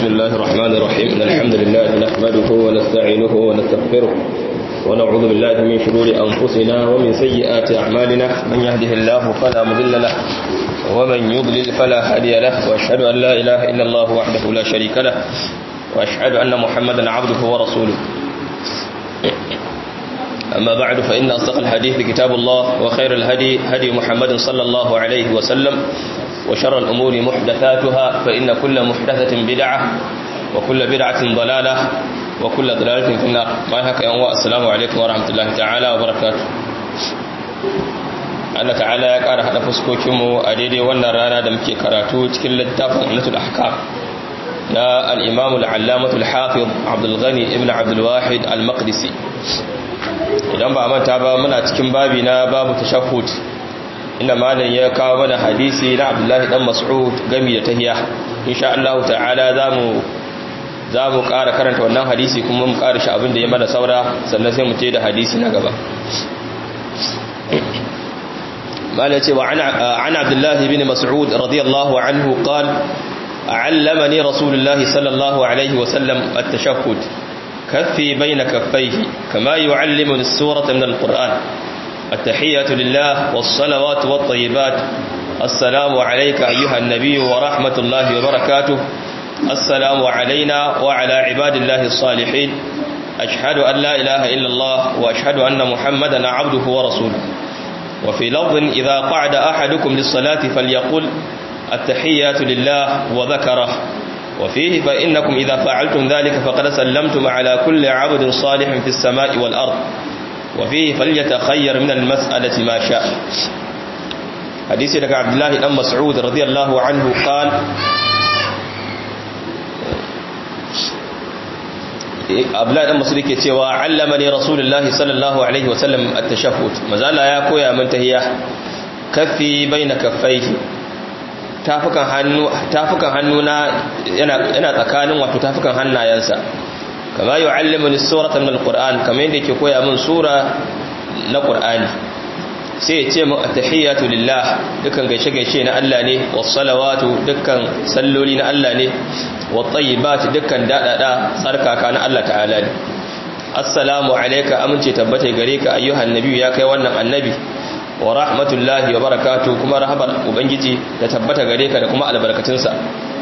بسم الله الرحمن الرحيم إن الحمد لله نحمده ونستعينه ونستغفره ونعوذ بالله من شرور أنفسنا ومن سيئات أعمالنا من يهده الله فلا مضل له ومن يضلل فلا هادي له وأشهد أن لا إله إلا الله وحده لا شريك له وأشهد أن محمدا عبده ورسوله أما بعد فإن أصدق الحديث كتاب الله وخير الهدي هدي محمد صلى الله عليه وسلم وشر الأمور محدثاتها فإن كل محدثة بدعة وكل بدعة ضلالة وكل ضلالة في النار ما هكا يوم السلام عليكم ورحمة الله تعالى وبركاته Allah ta'ala ya ƙara haɗa fuskokinmu a daidai wannan rana da muke karatu cikin littafin Ummatul Ahkam na al-Imam al-Allamah al-Hafiz Abdul Ghani ibn Abdul Wahid al-Maqdisi idan ba manta ba muna cikin babi na babu tashahhud inda malam ya kawo mana hadisi na Abdullahi dan Mas'ud gami da tahiya insha Allah ta'ala zamu zamu ƙara karanta wannan hadisi kuma mu ƙara shi abin da ya mana saura sannan sai mu ce da hadisi na gaba malam ce wa ana Abdullahi bin Mas'ud radiyallahu anhu qala علمني رسول الله صلى الله عليه وسلم التشهد كفي بين كفيه كما يعلمني السورة من القرآن التحية لله والصلوات والطيبات السلام عليك أيها النبي ورحمة الله وبركاته السلام علينا وعلى عباد الله الصالحين أشهد أن لا إله إلا الله وأشهد أن محمدا عبده ورسوله وفي لفظ إذا قعد أحدكم للصلاة فليقل التحيات لله وذكره وفيه فإنكم إذا فعلتم ذلك فقد سلمتم على كل عبد صالح في السماء والأرض وفيه فليتخير من المسألة ما شاء حديث لك عبد الله بن مسعود رضي الله عنه قال Abdullahi dan Masudi ke cewa allamani Rasulullahi sallallahu alaihi wasallam at-tashahhud mazala ya koya min tahiyya kaffi baina kaffaihi tafukan hannu tafukan hannuna yana yana tsakanin wato tafukan hannayensa kama yu'allimuni suratan min alquran kamar yadda yake koya min sura na qur'ani sai ya ce mu attahiyatu lillah dukkan gaishe gaishe na Allah ne was salawatu dukkan salloli na Allah ne wat tayyibat dukkan dadada tsarkaka na Allah ta'ala ne assalamu alayka amince tabbata gare ka ayyuhan nabi ya kai wannan annabi wa rahmatullahi wa barakatu kuma rahabar ubangiji da tabbata gare ka da kuma albarkatunsa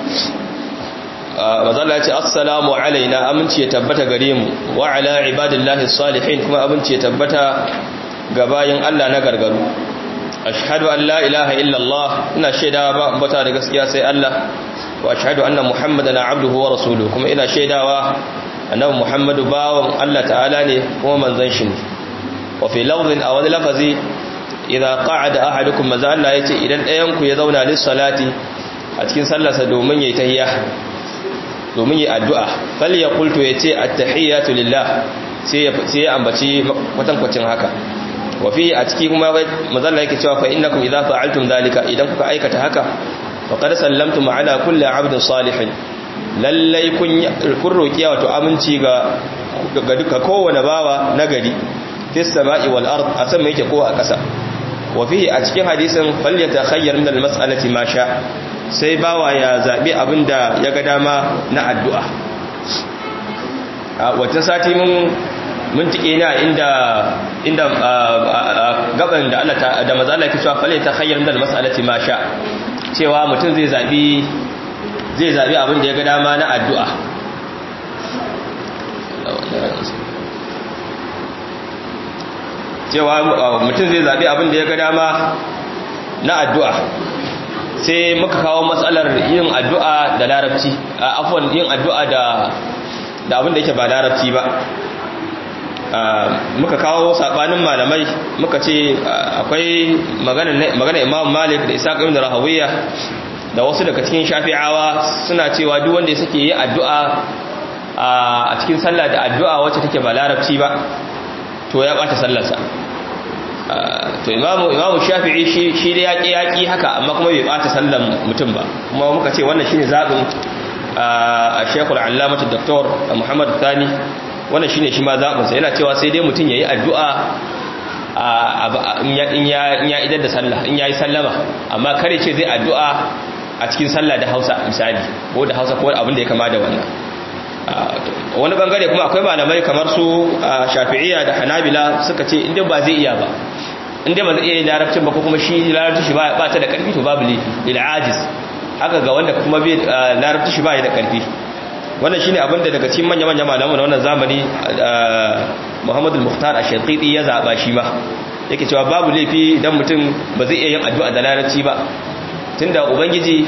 mazalla ya ce assalamu alaina aminci ya tabbata gare mu wa ala ibadillahi salihin kuma aminci ya tabbata ga bayin Allah na gargaru ashhadu an la ilaha illallah ina shaidawa ba ambata da gaskiya sai Allah wa ashhadu anna muhammadan abduhu wa rasuluhu kuma ina shaidawa annabi muhammadu bawon Allah ta'ala ne kuma manzon shi ne wa fi lafzin a wani lafazi idza qa'ada ahadukum maza Allah yace idan ɗayan ku ya zauna lis salati a cikin sallarsa domin yayi tahiyya domin yayi addu'a fal yaqul to yace at-tahiyatu lillah sai sai ya ambaci kwatankwacin haka wa fi a ciki kuma maza Allah yake cewa fa innakum idza fa'altum dhalika idan kuka aikata haka faqad sallamtum ala kulli 'abdin salihin lallai kun kun roki wato aminci ga ga duka kowane bawa nagari fis sama'i wal ard a sama yake ko a ƙasa wafihi a cikin hadisin falyata khayyar min almas'alati ma sha sai bawa ya zabi abinda ya ga dama na addu'a a wata sati mun mun tike na inda inda gaban da Allah da manzo Allah yake cewa falyata khayyar min almas'alati ma sha cewa mutum zai zabi zai zabi abinda ya ga dama na addu'a cewa mutum zai zaɓi abin da ya ga dama na addu'a sai muka kawo matsalar yin addu'a da larabci a afuwan yin addu'a da abin da yake ba larabci ba muka kawo saɓanin malamai muka ce akwai magana imam malik da isa ƙamin da rahawiyya da wasu daga cikin shafi'awa suna cewa duk wanda ya sake yi addu'a a cikin sallah da addu'a wacce take ba larabci ba to ya ɓata sallarsa to imamu imamu shafi'i shi shi da yaki yaki haka amma kuma bai bata sallan mutum ba kuma muka ce wannan shine zabin a Sheikhul Allamah Dr. Muhammad Thani wannan shine shi ma zabin sa yana cewa sai dai mutum yayi addu'a in ya in ya idar da sallah in yayi sallama amma kare ce zai addu'a a cikin sallah da Hausa misali ko da Hausa ko abin da ya kama da wannan wani bangare kuma akwai malamai kamar su Shafi'iyya da Hanabila suka ce inda ba zai iya ba inda ba zai iya larabcin ba ko kuma shi larabci shi ba ta da karfi to babu laifi lil ajiz haka ga wanda kuma bai larabci shi ba ya da karfi wannan shine abinda daga cikin manya manyan malamu na wannan zamani Muhammad al-Mukhtar ash-Shanqiti ya zaba shi ma yake cewa babu laifi idan mutum ba zai iya yin addu'a da larabci ba tunda ubangiji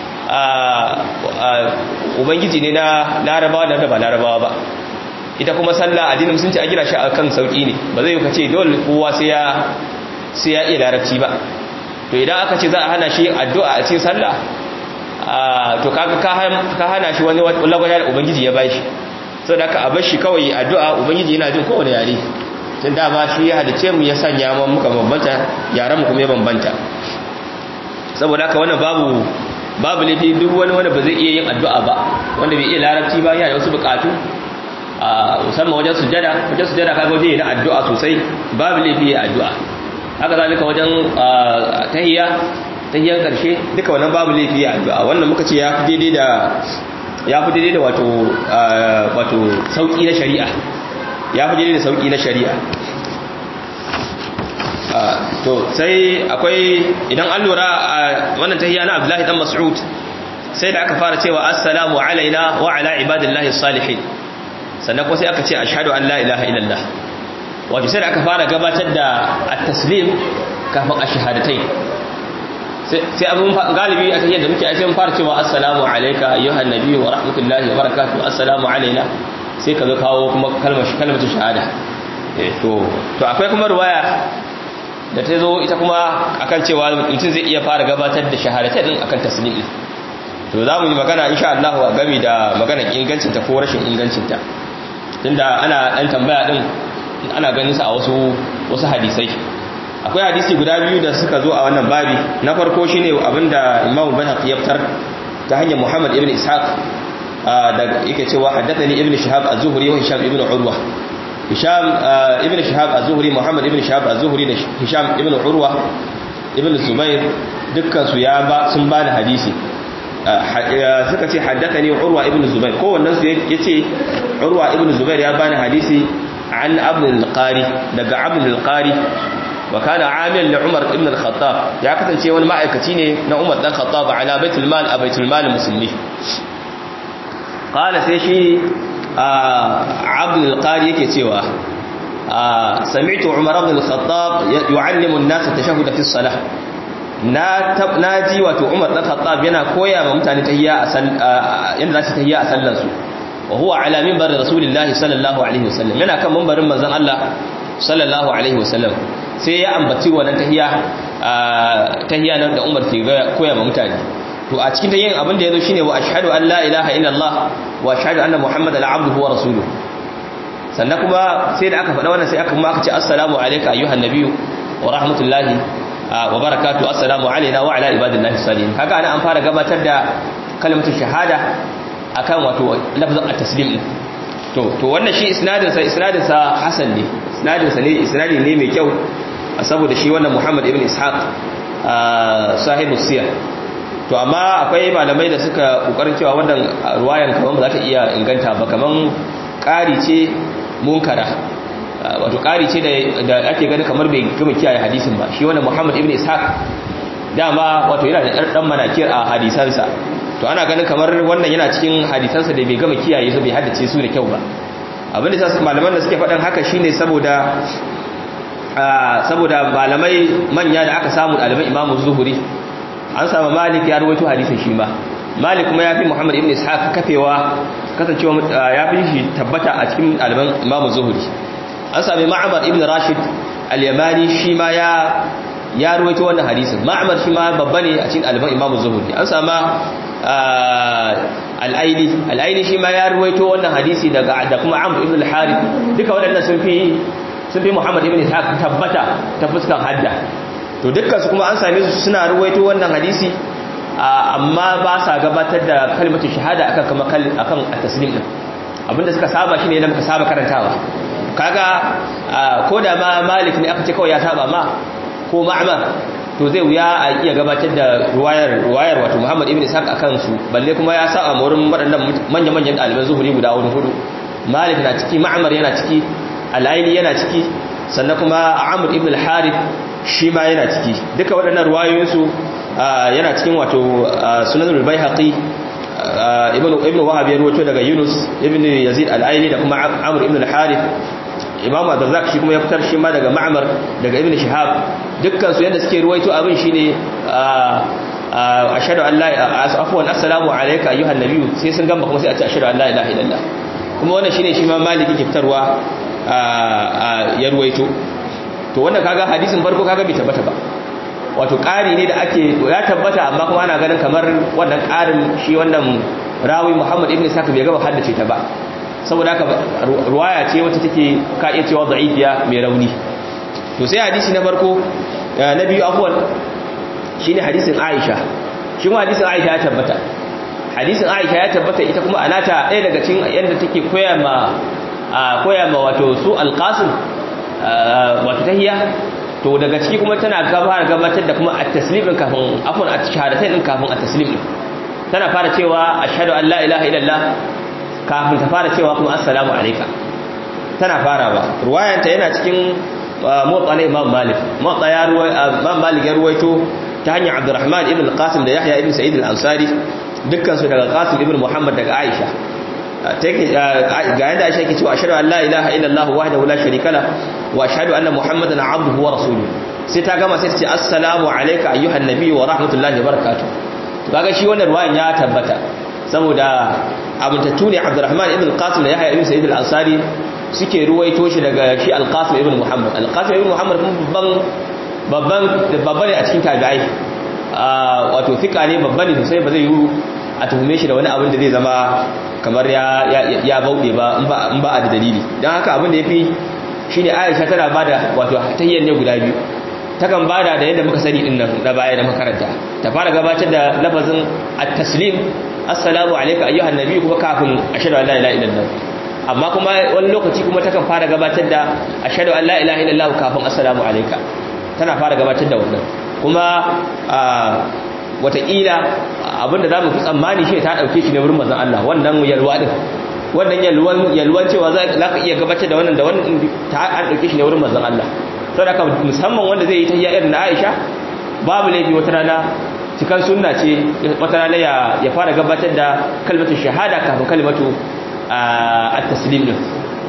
ubangiji ne na larabawa da ba larabawa ba ita kuma sallah addinin musulunci a gina shi akan sauki ne ba zai kace dole kowa sai ya sai ya iya larabci ba to idan aka ce za a hana shi addu'a a cikin sallah to kaga ka hana shi wani lagwada da ubangiji ya bashi saboda haka a bar shi kawai addu'a ubangiji yana jin kowane yare tun dama shi ya halice mu ya sanya mu muka bambanta yaran mu kuma ya bambanta saboda haka wannan babu babu laifi duk wani wanda ba zai iya yin addu'a ba wanda bai iya larabci ba yana da wasu bukatu a musamman wajen sujjada wajen sujjada kaga waje na addu'a sosai babu laifi ya addu'a haka zalika wajen tahiyya tahiyyan karshe duka wannan babu laifi ya addu'a wannan muka ce ya fi daidai da ya fi daidai da wato wato sauki na shari'a ya fi daidai da sauki na shari'a to sai akwai idan an lura wannan tahiyya na Abdullahi dan Mas'ud sai da aka fara cewa assalamu alaina wa ala ibadillahi salihin sannan kuma sai aka ce ashhadu an la ilaha illallah wato sai da aka fara gabatar da at-taslim kafin ash-shahadatai sai abun galibi a tahiyyar da muke ai sai mun fara cewa assalamu alayka ayyuhan nabiyyu wa rahmatullahi wa barakatuh assalamu alaina sai ka zo kawo kuma kalmar kalmar shahada to to akwai kuma riwaya da ta zo ita kuma akan cewa mutum zai iya fara gabatar da shahadatai din akan taslim din to za mu yi magana insha Allah a game da maganar ingancin ta ko rashin ingancin ta tunda ana dan tambaya din ana ganin sa a wasu wasu hadisai akwai hadisi guda biyu da suka zo a wannan babi na farko shine abinda Imam Bayhaqi ya fitar ta hanyar Muhammad ibn Ishaq da yake cewa haddathani ibn Shihab az-Zuhri wa Hisham ibn Urwa Hisham ibn Shihab az-Zuhri Muhammad ibn Shihab az-Zuhri da Hisham ibn Urwa ibn Zubair dukkan su ya ba sun ba da hadisi suka ce haddathani Urwa ibn Zubair kowannen su yace Urwa ibn Zubair ya bani hadisi an Abd al-Qari daga Abd al-Qari wa kana amil li Umar ibn al-Khattab ya kasance wani ma'aikaci ne na Umar dan Khattab ala baitul mal a baitul mal musulmi qala sai shi Abd al-Qari yake cewa sami'tu Umar ibn al-Khattab yu'allimu an-nas at-tashahhud fi as-salah na naji wato Umar dan Khattab yana koya ma mutane tahiyya a yanda za su tahiyya a sallar su wa huwa ala minbar rasulillahi sallallahu alaihi wasallam yana kan minbarin manzon Allah sallallahu alaihi wasallam sai ya ambaci wannan tahiyya tahiyya nan da Umar ke koya ma mutane to a cikin tahiyyan abin da yazo shine wa ashhadu an la ilaha illallah wa ashhadu anna muhammadan abduhu wa rasuluhu sannan kuma sai da aka faɗa wannan sai aka kuma aka ce assalamu alayka ayyuhan nabiyyu wa rahmatullahi wa barakatuhu assalamu alayna wa ala ibadillahi salihin kaga ana an fara gabatar da kalmatu shahada akan wato lafzin at-taslim to to wannan shi isnadin sa isnadin sa hasan ne isnadin sa ne isnadi ne mai kyau saboda shi wannan Muhammad ibn Ishaq sahibu siyar to amma akwai malamai da suka kokarin cewa wannan ruwayan kaman ba za ta iya inganta ba kaman ƙari ce munkara wato ƙari ce da ake gani kamar bai gama kiyaye hadisin ba shi wannan Muhammad ibn Ishaq dama wato yana da ɗan manakir a hadisansa to ana ganin kamar wannan yana cikin hadisansa da bai gama kiyaye su bai haddace su da kyau ba abinda sa malaman da suke faɗan haka shine saboda saboda malamai manya da aka samu ɗaliban imamu zuhuri an samu malik ya rawaito hadisin shi ma malik kuma ya fi muhammad ibn ishaq kafewa kasancewa ya fi shi tabbata a cikin ɗaliban imamu zuhuri an sami ma'amar ibn rashid al-yamani shi ma ya ya ruwaito wannan hadisin ma'amar shi ma babba ne a cikin ɗaliban imamu zuhuri an sama al'aini al'aini shi ma ya ruwaito wannan hadisi daga da kuma amr ibn al-harith duka waɗannan sun fi sun fi muhammad ibn ishaq tabbata ta fuskan hadda to dukkan su kuma an same su suna ruwaito wannan hadisi amma ba sa gabatar da kalmatu shahada akan kama akan at-taslim din abinda suka saba shine yadda muka saba karantawa kaga ko da ma malik ne aka ce kawai ya saba ma ko ma'mar to zai wuya a iya gabatar da ruwayar ruwayar wato Muhammad ibn Ishaq akan su balle kuma ya sa a wurin waɗannan manyan manyan ɗaliban zuhuri guda hudu hudu Malik na ciki Ma'mar yana ciki Al-Aini yana ciki sannan kuma Amr ibn al-Harith shi ma yana ciki duka waɗannan ruwayoyin su yana cikin wato Sunan al-Baihaqi ibn ibn Wahab ya rawaito daga Yunus ibn Yazid al-Aini da kuma Amr ibn al-Harith imam abdurrazak shi kuma ya fitar shi ma daga ma'amar daga ibn shihab dukkan su yadda suke ruwaito abin shine ashhadu an la afwan assalamu alayka ayyuhan nabiyyu sai sun gamba kuma sai a ce ashhadu an la ilaha illallah kuma wannan shine shi ma maliki ke fitarwa ya ruwaito to wannan kaga hadisin farko kaga bai tabbata ba wato ƙari ne da ake ya tabbata amma kuma ana ganin kamar wannan ƙarin shi wannan rawi muhammad ibn saka bai gaba haddace ta ba saboda haka ruwaya ce wacce take ka iya cewa da'ifiya mai rauni to sai hadisi na farko na biyu afwan shine hadisin Aisha shi kuma hadisin Aisha ya tabbata hadisin Aisha ya tabbata ita kuma anata ɗaya daga cikin yanda take koya ma koya ma wato su alqasim wato tahiyya to daga ciki kuma tana fara gabatar da kuma at-taslim din kafin afwan at-shahadatain din kafin at-taslim din tana fara cewa ashhadu an la ilaha illallah kafin ta fara cewa kuma assalamu alaika tana fara ba ruwayanta yana cikin motsa na imam malik motsa ya imam malik ya ruwaito ta hanyar abdurrahman ibn al-qasim da yahya ibn sa'id al-ansari dukkan su daga qasim ibn muhammad daga aisha ga yadda aisha yake cewa ashhadu an la ilaha illallah wahdahu la sharika la wa ashhadu anna muhammadan abduhu wa rasuluhu sai ta gama sai ta ce assalamu alayka ayyuhan nabiy wa rahmatullahi wa barakatuh to kaga shi wannan ruwayan ya tabbata saboda abuntattu ne abdurrahman ibn qasim da yahya ibn sa'id al-ansari suke ruwaito shi daga shi al-qasim ibn muhammad al-qasim ibn muhammad babban babban babban ne a cikin tabi'ai wato fika ne babban ne sosai ba zai yi a tuhume shi da wani abin da zai zama kamar ya ya bauɗe ba in ba a da dalili don haka abin da ya fi shi ne aisha tana ba da wato tahiyyar ne guda biyu takan bada da yadda muka sani din nan na baya da makaranta ta fara gabatar da lafazin at-taslim assalamu alayka ayyuhan nabi kuma kafin ashhadu an la ilaha illallah amma kuma wani lokaci kuma takan fara gabatar da ashhadu an la ilaha illallah kafin assalamu alayka tana fara gabatar da wannan kuma wataƙila abinda za mu fi tsammani shi ta ɗauke shi ne wurin mazan Allah wannan yalwa ɗin wannan yalwan cewa za ka iya gabatar da wannan da wannan ta an ɗauke shi ne wurin mazan Allah sau da musamman wanda zai yi ta irin na aisha babu laifi wata rana cikin sunna ce wata rana ya fara gabatar da kalmatu shahada kafin kalmatu a taslim din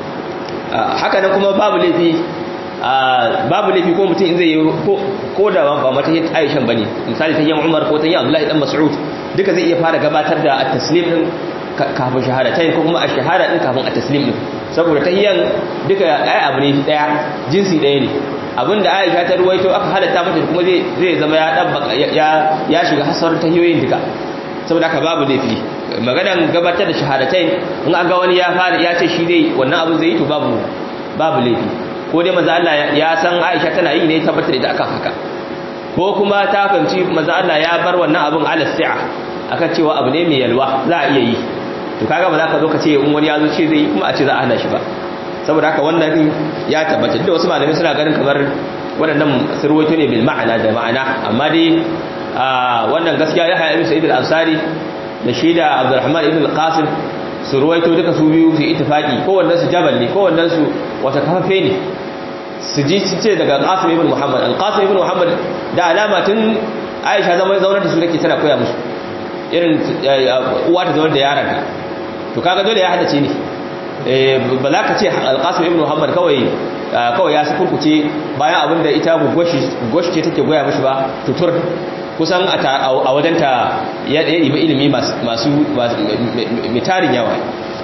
haka nan kuma babu laifi babu laifi ko mutum in zai yi ko da ba mata yin aishan bane misali ta yi umar ko ta yi abdullahi dan mas'ud duka zai iya fara gabatar da at-taslim din kafin shahada ta ko kuma a shahada din kafin at-taslim din saboda tahiyyan duka ai abu ne daya jinsi daya ne abinda Aisha ta ruwaito aka halatta mata kuma zai zai zama ya dabba ya ya shiga hasar tahiyoyin duka saboda haka babu laifi maganan gabatar da shahadatain in an ga wani ya fara ya ce shi dai wannan abu zai yi to babu babu laifi ko dai manzo Allah ya san Aisha tana yi ne tabbatar da akan haka ko kuma ta fahimci manzo Allah ya bar wannan abun ala si'a akan cewa abu ne mai yalwa za a iya yi to kaga ba za ka zo ka ce in wani ya zo ce zai kuma a ce za a hana shi ba saboda haka wannan din ya tabbata da wasu malamai suna ganin kamar waɗannan sirwaito ne bil ma'ana da ma'ana amma dai wannan gaskiya ya haya ibn sa'id al-ansari da shi da abdurrahman ibn al-qasim su ruwaito duka su biyu su ittifaqi kowannen su jabal ne kowannen su wata kafafe ne su ji ce daga qasim ibn muhammad al-qasim ibn muhammad da alama tun aisha zama zaunar da su take tana koya musu irin uwa ta zaunar da yaran to kaga dole ya hadace ne ba za ka ce alƙasar ibn muhammad kawai kawai ya su kurkuce bayan abinda ita goshi ce take goya mashi ba tutur kusan a wadanta ya ɗaya ɗiba ilimi masu mitarin yawa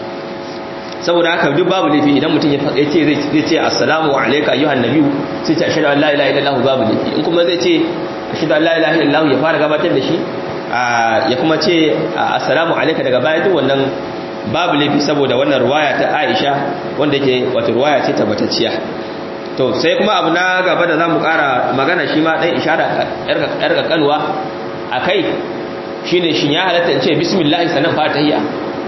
saboda haka duk babu laifi idan mutum ya ce zai ce assalamu alaika ayyuhan nabiyu sai ce ashhadu an la ilaha illallah babu laifi in kuma zai ce ashhadu an la ilaha illallah ya fara gabatar da shi ya kuma ce assalamu alaika daga baya duk wannan babu laifi saboda wannan ruwaya ta Aisha wanda yake wato ruwaya ce tabbatacciya to sai kuma abu na gaba da zamu ƙara magana shi ma dan ishara yar kanwa akai shine shin ya halatta in ce bismillah sanan fara tahiyya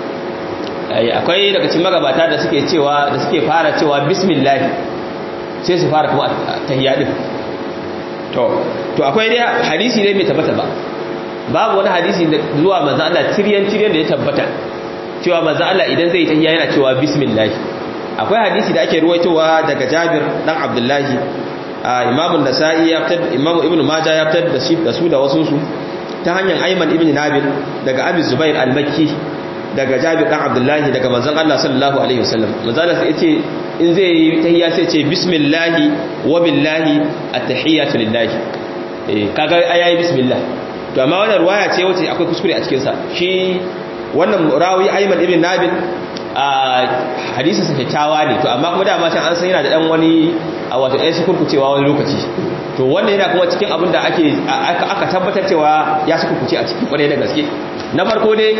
akwai daga cikin magabata da suke cewa da suke fara cewa bismillah sai su fara kuma tahiyya din to to akwai dai hadisi ne mai tabbata ba babu wani hadisi da zuwa manzo Allah tiryan tiryan da ya tabbata cewa manzo Allah idan zai tahiyya yana cewa bismillah akwai hadisi da ake ruwaitowa daga Jabir dan Abdullahi Imam an-Nasa'i ya fitar Imam Ibn Majah ya fitar da shi da su da wasu su ta hanyar Ayman ibn Nabil daga Abi Zubair al-Makki daga Jabir dan Abdullahi daga manzon Allah sallallahu alaihi wasallam manzo Allah sai ce in zai yi tahiyya sai ce bismillah wa billahi at-tahiyatu lillahi eh kaga ayayi bismillah to amma wannan ruwaya ce wacce akwai kuskure a cikin sa shi wannan rawi Ayman ibn Nabil a hadisi sa kyakkyawa ne to amma kuma dama can an san yana da dan wani a wato ɗaya su kurkucewa wani lokaci to wannan yana kuma cikin abin da ake aka tabbatar cewa ya su kurkuce a cikin kwarai da gaske na farko dai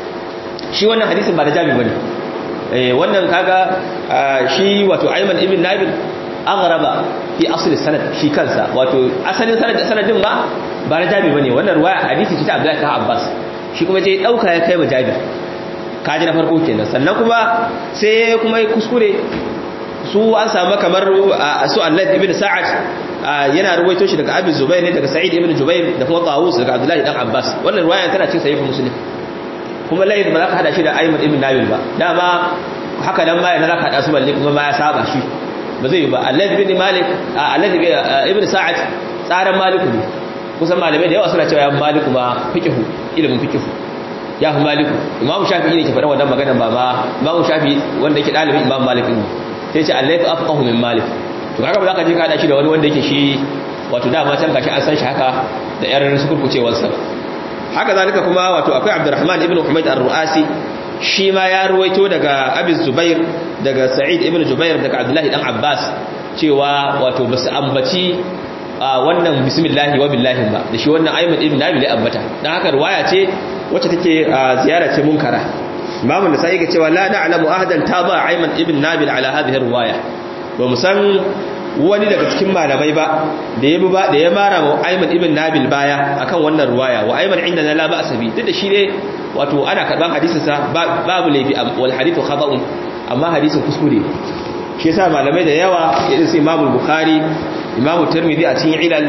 shi wannan hadisin ba da jami bane eh wannan kaga shi wato Ayman ibn Nabil aghraba fi asli sanad shi kansa wato asalin sanad sanadin ba ba da jami bane wannan ruwaya hadisi ce ta Abdullah ibn Abbas shi kuma je dauka ya kai wa Jabir kaji na farko kenan sannan kuma sai kuma kuskure su an samu kamar su Allah ibn Sa'ad yana ruwaito shi daga Abi Zubair ne daga Sa'id ibn Jubair da kuma Tawus daga Abdullah ibn Abbas wannan ruwaya tana cikin sahih Muslim kuma layin ba za ka hada shi da Ayman ibn Nabil ba dama haka dan ma yana za ka hada su balle kuma ma ya saba shi ba zai yi ba Allah ibn Malik Allah ibn Sa'ad tsaran Maliku ne kusan malamai da yawa suna cewa ya Maliku ba fiqhu ilimin fiqhu ya fi Maliku Imam Shafi'i ne ke faɗa wannan magana ba ma Imam Shafi'i wanda yake dalibin Imam Malik ne sai ce Allah ya afqahu min Malik to kaga ba za ka je ka hada shi da wani wanda yake shi wato dama can gashi an san shi haka da yar sukurkucewarsa haka zalika kuma wato akwai Abdurrahman ibn Humayd ar-Ru'asi shi ma ya ruwaito daga Abi Zubair daga Sa'id ibn Jubair daga Abdullah dan Abbas cewa wato basu ambaci wannan bismillah wa billahi ba da shi wannan Ayman ibn Nabil ya ambata dan haka riwaya ce wacce take ziyara ce munkara Imam an-Nasa'i ga cewa la na'lamu ahadan taba Ayman ibn Nabil ala hadhihi riwaya ba mu san wani daga cikin malamai ba da ya ba da ya mara wa Ayman ibn Nabil baya akan wannan ruwaya wa Ayman inda la ba asabi duk da shi ne wato ana karban hadisin sa babu laifi wal hadithu khata'un amma hadisin kuskure shi yasa malamai da yawa irin su Imam Bukhari Imam Tirmidhi a cikin ilal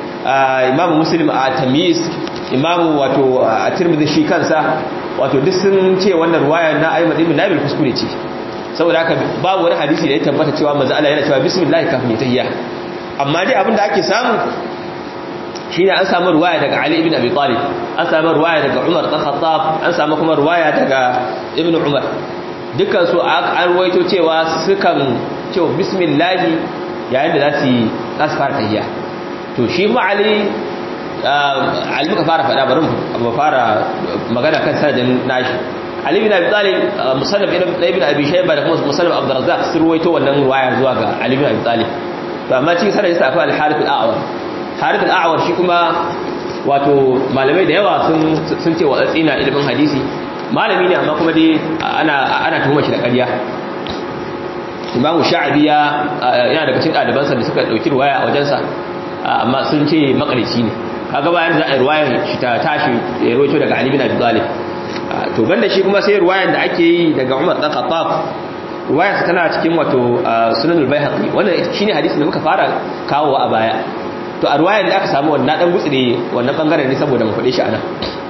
Imam Muslim a tamyiz Imam wato a Tirmidhi shi kansa wato duk sun ce wannan ruwaya na Ayman ibn Nabil kuskure ce saboda haka babu wani hadisi da ya tabbata cewa manzo Allah yana cewa bismillah kafin ya tahiyya amma dai abinda ake samu shine an samu ruwaya daga Ali ibn Abi Talib an samu ruwaya daga Umar bin Khattab an samu kuma ruwaya daga Ibn Umar dukkan su an ruwaito cewa sukan cewa bismillah yayin da za su yi za fara tahiyya to shi ma Ali Ali muka fara faɗa bari mu fara magana kan sanadin nashi Ali bin Abi Talib musannaf ibn Abi Shayba da kuma musannaf Abdul Razzaq sun ruwaito wannan ruwaya zuwa ga Ali bin Abi Talib to amma cikin sanadin sa akwai Al-Harith al-A'war Harith al-A'war shi kuma wato malamai da yawa sun sun ce wa tsina ilimin hadisi malami ne amma kuma dai ana ana tuhuma shi da ƙarya Imam Sha'abi ya yana daga cikin ɗalibansa da suka dauki ruwaya a wajensa amma sun ce makarici ne kaga bayan da ruwayar shi ta tashi ya ruwaito daga Ali bin Abi Talib to banda shi kuma sai ruwayan da ake yi daga Umar dan Khattab ruwayar tana cikin wato Sunan al-Baihaqi wannan shine hadisin da muka fara kawo a baya to a ruwayan da aka samu wannan dan gutsire wannan bangaren ne saboda mu fade shi anan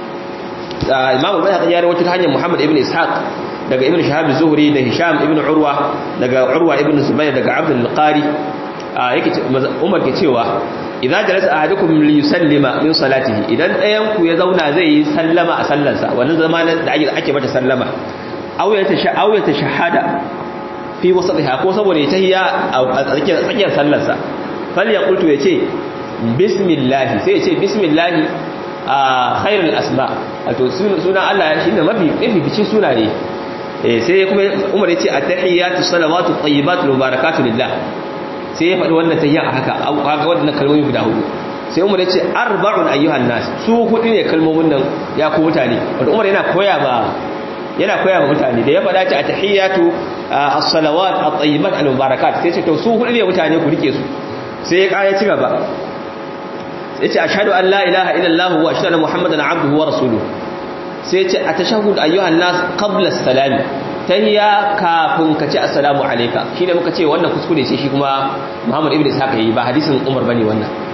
Imam al-Baihaqi ya rawaito ta hanyar Muhammad ibn Ishaq daga Ibn Shahab az-Zuhri da Hisham ibn Urwa daga Urwa ibn Zubair daga Abd al-Qari yake Umar ke cewa idan jalasa ahadukum li yusallima min salatihi idan ɗayan ku ya zauna zai yi sallama a sallarsa wannan zamanin da ake ake mata sallama aw ya tasha aw ya tashahada fi wasatiha ko saboda ya tahiyya a tsakiyar tsakiyar sallarsa fal ya qultu yace bismillah sai yace bismillah a khairul asma wato sunan Allah shine mafi mafi bici sunaye eh sai kuma Umar yace at-tahiyatu salawatu tayyibatu mubarakatu lillah sai ya faɗi wannan tayyan a haka kaga wannan kalmomi guda hudu sai umar ya ce arba'un ayyuhan nas su hudu ne kalmomin nan ya ku mutane wanda umar yana koya ba yana koya ba mutane da ya faɗa ce at-tahiyatu as-salawat at-tayyibat al-mubarakat sai ce to su hudu ne mutane ku rike su sai ya kaya ci gaba sai ce ashhadu an la ilaha illallah wa ashhadu anna muhammadan abduhu wa rasuluhu sai ce atashahhud ayyuhan nas qabla as-salam tahiyya kafin ka ce assalamu alayka shine muka ce wannan kuskure ce shi kuma Muhammad ibn Ishaq yayi ba hadisin Umar bane wannan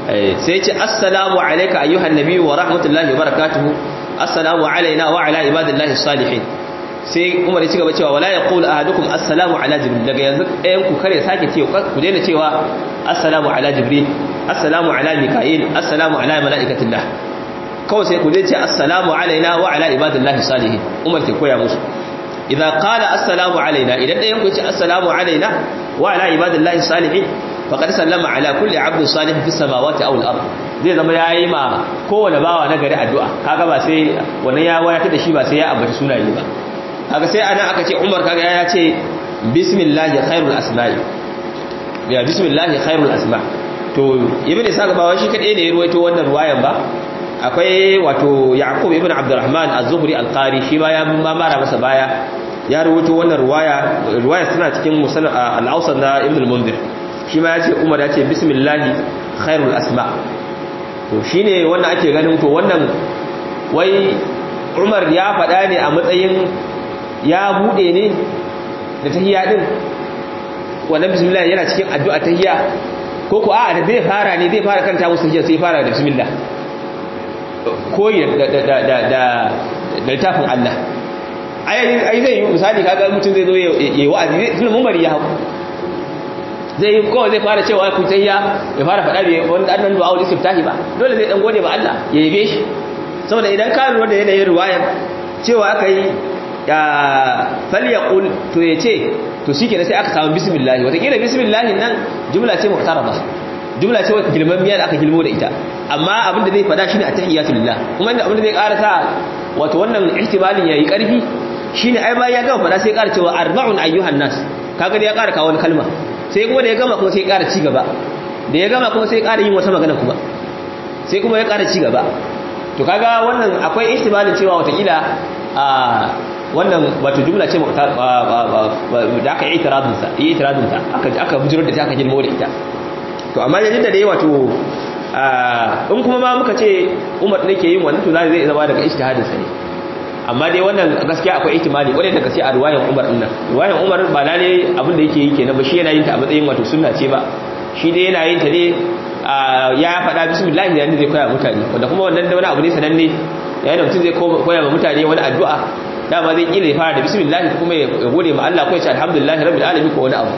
sai ce assalamu alayka ayyuhan nabiyyu wa rahmatullahi wa barakatuhu assalamu alaina wa ala ibadillahi salihin sai Umar ya ci gaba cewa wala yaqulu ahadukum assalamu ala jibril daga yanzu ɗayan ku kare sake cewa ku daina cewa assalamu ala jibril assalamu ala mika'il assalamu ala malaikatillah kawai sai ku dai ce assalamu alaina wa ala ibadillahi salihin Umar ke koya musu idza qala assalamu alaina idan ɗayan ku ce assalamu alaina wa ala ibadillahi salihin faqad sallama ala kulli abdin salih fi samawati aw al-ard zai zama yayi ma kowane bawa na gari addu'a kaga ba sai wannan ya wayata da shi ba sai ya ambaci sunaye ba kaga sai anan aka ce Umar kaga ya ce bismillah khairul asma'i ya bismillah khairul asma' to ibn isa ba shi kadai ne ya ruwaito wannan ruwayan ba akwai wato yaqub ibn abdurrahman az-zuhri al-qari shi ma ya mara masa baya ya ruwaito wannan ruwaya ruwaya tana cikin musannad al-awsat na ibn al-munzir shi ma ya ce umar ya ce bismillah khairul asma' to shine wannan ake ganin to wannan wai umar ya faɗa ne a matsayin ya bude ne da tahiyya din wannan bismillah yana cikin addu'a tahiyya ko ko a da zai fara ne zai fara kanta musu tahiyya sai fara da bismillah koyi da da da da da littafin Allah ai ai zai yi misali kaga mutum zai zo yayi wa'azi tun mun bari ya haku zai ko zai fara cewa ku tahiyya ya fara faɗa bai wanda annan du'a ul istiftahi ba dole zai dan gode ba Allah ya yabe shi saboda idan ka lura da yanayin riwayar cewa aka yi ya falyaqul to yace to shikenan sai aka samu bismillah wata kila bismillah nan jumla ce muhtarama jumla ce gilmammiya da aka gilmo da ita amma abin da zai fada shine attahiyatu lillah kuma abin da zai karasa wato wannan ihtimalin yayi karfi shine ai bayan ya gama fada sai ya ƙara cewa arba'un ayyuhan nas kaga da ya ƙara kawo wani kalma sai kuma da ya gama kuma sai ya ƙara ci gaba da ya gama kuma sai ya ƙara yin wata magana kuma sai kuma ya ƙara ci gaba to kaga wannan akwai ihtimalin cewa watakila a wannan wato jumla ce da aka yi itiradunsa yi itiradunta aka bujirar da ta aka girmo da ita to amma yanzu da dai wato in kuma ma muka ce umar ne ke yin wannan to zai zama daga ijtihadinsa ne amma dai wannan gaskiya akwai ihtimali kwarai da gaskiya a ruwayan umar din nan ruwayan umar ba lalle abin da yake yi kenan ba shi yana yin ta a matsayin wato sunna ce ba shi dai yana yin ta ne ya faɗa bismillah da zai koya mutane wanda kuma wannan da wani abu ne sananne yayin da mutum zai koya ma mutane wani addu'a dama zai kila ya fara da bismillah kuma ya gode ma Allah ko ya ce alhamdulillah rabbil alamin ko wani abu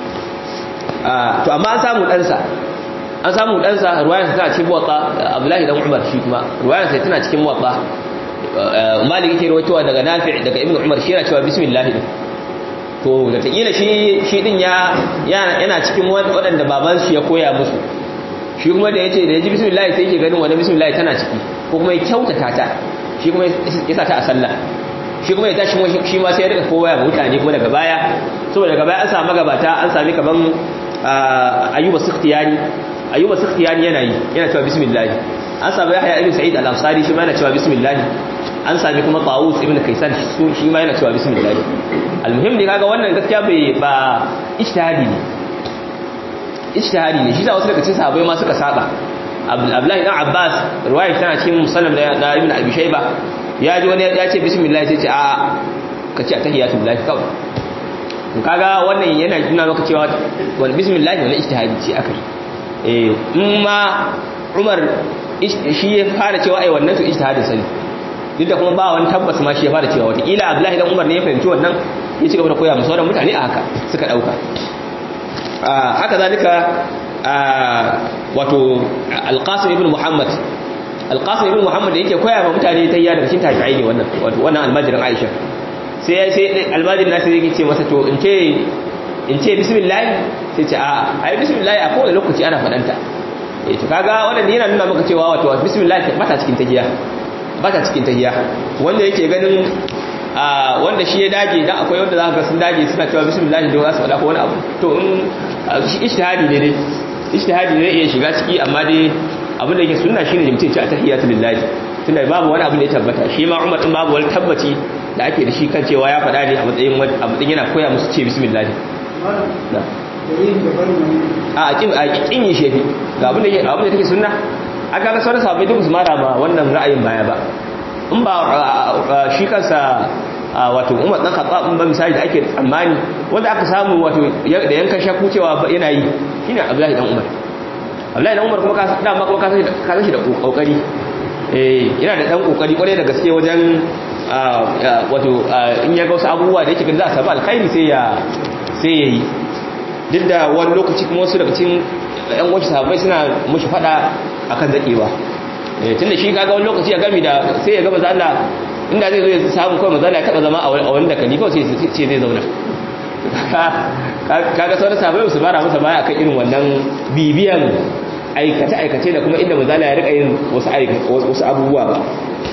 to amma an samu ɗansa an samu ɗansa ruwayarsa tana cikin muwatta abdullahi dan umar shi kuma ruwayarsa tana cikin muwatta malik yake rawaitowa daga nafi' daga ibnu umar shi yana cewa bismillah din to da takila shi shi din ya yana cikin waɗanda baban shi ya koya musu shi kuma da yace da yaji bismillah sai yake ganin wannan bismillah tana ciki ko kuma ya kyautata ta shi kuma ya sa ta a sallah shi kuma ya tashi shi ma sai ya rika kowa ga mutane kuma daga baya saboda daga baya an samu gabata an sami kaman ayyuba sikhtiyani ayyuba sikhtiyani yana yi yana cewa bismillah an sami yahya ibn sa'id al-ansari shi ma yana cewa bismillah an sami kuma tawus ibn kaisan shi ma yana cewa bismillah almuhim ne kaga wannan gaskiya bai ba ijtihadi ne ijtihadi ne shi da wasu daga cikin sahabbai ma suka saba abdullahi dan abbas riwaya tana cikin musannaf da ibn abi shayba ya ji wani ya ce bismillah sai ce a ka ce tahiyatul lahi kawai kaga wannan yana nuna maka cewa wani bismillah wani ijtihadi ce aka yi eh in ma Umar shi ya fara cewa ai wannan to ijtihadin sani duk da kuma ba wani tabbas ma shi ya fara cewa wata kila Abdullahi dan Umar ne ya fahimci wannan ya ci gaba da koya musu sauran mutane a haka suka dauka haka zalika wato Al-Qasim ibn Muhammad Al-Qasim ibn Muhammad da yake koya ma mutane tayya daga cikin tabi'ai ne wannan wato wannan almajirin Aisha sai sai almajirin nasu yake ce masa to in ce in ce bismillah sai ce a ai bismillah a kowane lokaci ana fadanta eh to kaga wannan yana nuna maka cewa wato bismillah ba ta cikin tahiyya ba ta cikin tahiyya wanda yake ganin a wanda shi ya dage dan akwai wanda zaka ga sun dage suna cewa bismillah da za su faɗa ko wani abu to in ijtihadi ne dai ijtihadi ne iya shiga ciki amma dai abin da yake sunna shine mutum ce a tahiyatu lillahi tunda babu wani abu da ya tabbata shi ma Umar din babu wani tabbaci da ake da shi kan cewa ya faɗa ne a matsayin a matsayin yana koya musu ce bismillah a kin a kin yi shefi ga abin da yake abin da take sunna aka ga sauran sahabbai duk su mara ma wannan ra'ayin baya ba in ba shi kansa wato Umar dan Khattab in ba misali da ake tsammani wanda aka samu wato da yankan shakku cewa yana yi shine Abdullahi dan Umar Abdullahi dan Umar kuma ka dama kuma ka san shi da kokari eh yana da dan kokari kwarai da gaske wajen wato in ya ga wasu abubuwa da yake ganin za a samu alkhairi sai ya sai yayi duk da wani lokaci kuma wasu daga cikin yan wasu sahabbai suna mushi fada akan zakewa eh tunda shi kaga wani lokaci ya gami da sai ya ga manzo Allah inda zai zo ya samu kawai manzo Allah ya taba zama a wani da kani kawai sai ce zai zauna kaga sauran sahabbai su bara masa baya akan irin wannan bibiyan aikace-aikace da kuma inda mazala ya rika yin wasu abubuwa ba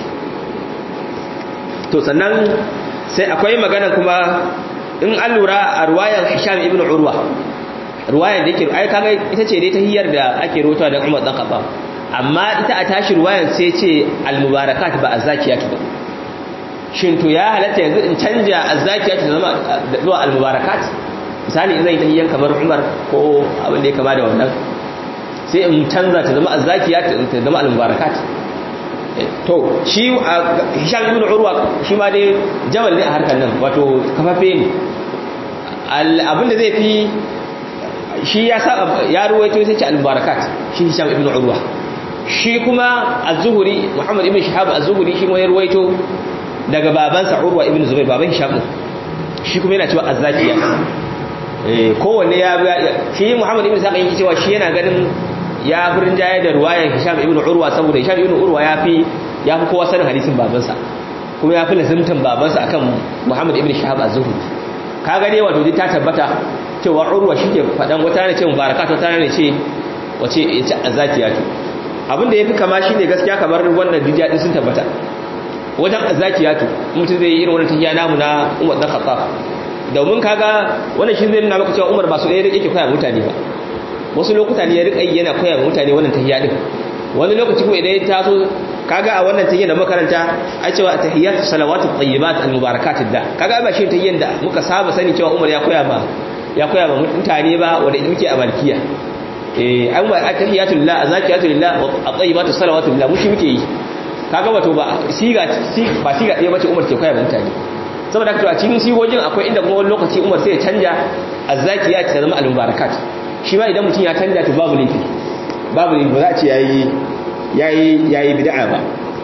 to sannan sai akwai magana kuma in an lura a ruwayan hisham ibn urwa ruwayan da yake ai kaga ita ce dai ta hiyar da ake rota da Umar dan Khattab amma ita a tashi ruwayan sai ce al-mubarakat ba azakiyat ba shin to ya halatta yanzu in canja azakiyat ta zama zuwa al-mubarakat misali in zai ta hiyan kamar Umar ko abin da ya kama da wannan sai in canza ta zama azzakiya ta zama al-mubarakat to shi Hisham ibn Urwa shi ma dai jabal ne a harkar nan wato kafafe ne abinda zai fi shi ya sa ya ruwaito sai ce al-mubarakat shi Hisham ibn Urwa shi kuma az-Zuhri Muhammad ibn Shihab az-Zuhri shi ma ya ruwaito daga babansa Urwa ibn Zubair baban Hisham shi kuma yana cewa azzakiya eh kowanne ya shi Muhammad ibn Sa'id yake cewa shi yana ganin ya furin jaye da ruwayar Hisham ibn Urwa saboda Hisham ibn Urwa ya fi ya fi kowa sanin hadisin babansa kuma ya fi lazimtan babansa akan Muhammad ibn Shahab az-Zuhri ka gane wato dai ta tabbata cewa Urwa shike fadan wata ne ce mubarakat wata ne ce wace yace azakiyatu abinda yafi kama shine gaskiya kamar wannan dijiya din sun tabbata wajen azakiyatu mutum zai yi irin wannan tahiya namu na Umar dan Khattab domin kaga wannan shi zai nuna maka cewa Umar ba su ɗaya yake koya mutane ba wasu lokuta ne ya rika yi yana koya mutane wannan tahiyya din wani lokaci kuma idan ya taso kaga a wannan tahiyya da makaranta a cewa tahiyyatu salawatu tayyibat almubarakat da kaga ba shi tahiyyan da muka saba sani cewa Umar ya koya ma ya koya ma mutane ba wanda muke a malkiya eh an wa tahiyatu lillah azakiyatu lillah wa tayyibatu salawatu lillah mushi muke yi kaga wato ba siga ba siga ɗaya bace Umar ke koya ma mutane saboda haka a cikin sigogin akwai inda kuma wani lokaci Umar sai ya canja azzakiyat ta zama almubarakat shi ma idan mutum ya canja to babu laifi babu laifi ba za a ce yayi yayi yayi bid'a ba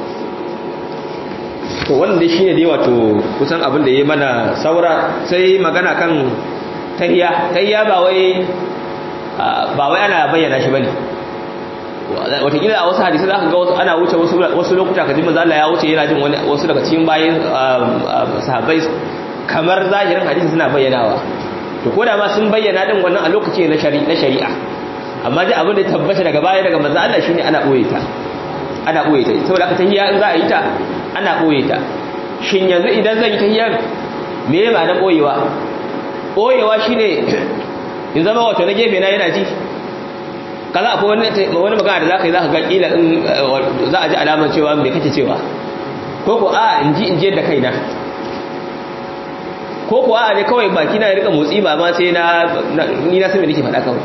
to wannan dai shine dai wato kusan abin da yayi mana saura sai magana kan tahiyya tahiyya ba wai ba wai ana bayyana shi bane watakila a wasu hadisi za ka ga wasu ana wuce wasu lokuta ka ji manzo Allah ya wuce yana jin wasu daga cikin bayin sahabbai kamar zahirin hadisi suna bayyanawa to ko da ma sun bayyana din wannan a lokaci na shari'a amma dai abin da ya tabbata daga baya daga manzo Allah shine ana boye ta ana boye ta saboda aka tahiyya in za a yi ta ana boye ta shin yanzu idan zan yi tahiyyar me ya ma'anar boyewa boyewa shine in zama wato na gefe na yana ji kaza akwai wani wani magana da zaka yi zaka ga kila in za a ji alamar cewa me kake cewa ko ko a in ji in je da kaina ko ko a ne kawai baki na ya rika motsi ba ma sai na ni na san me nake faɗa kawai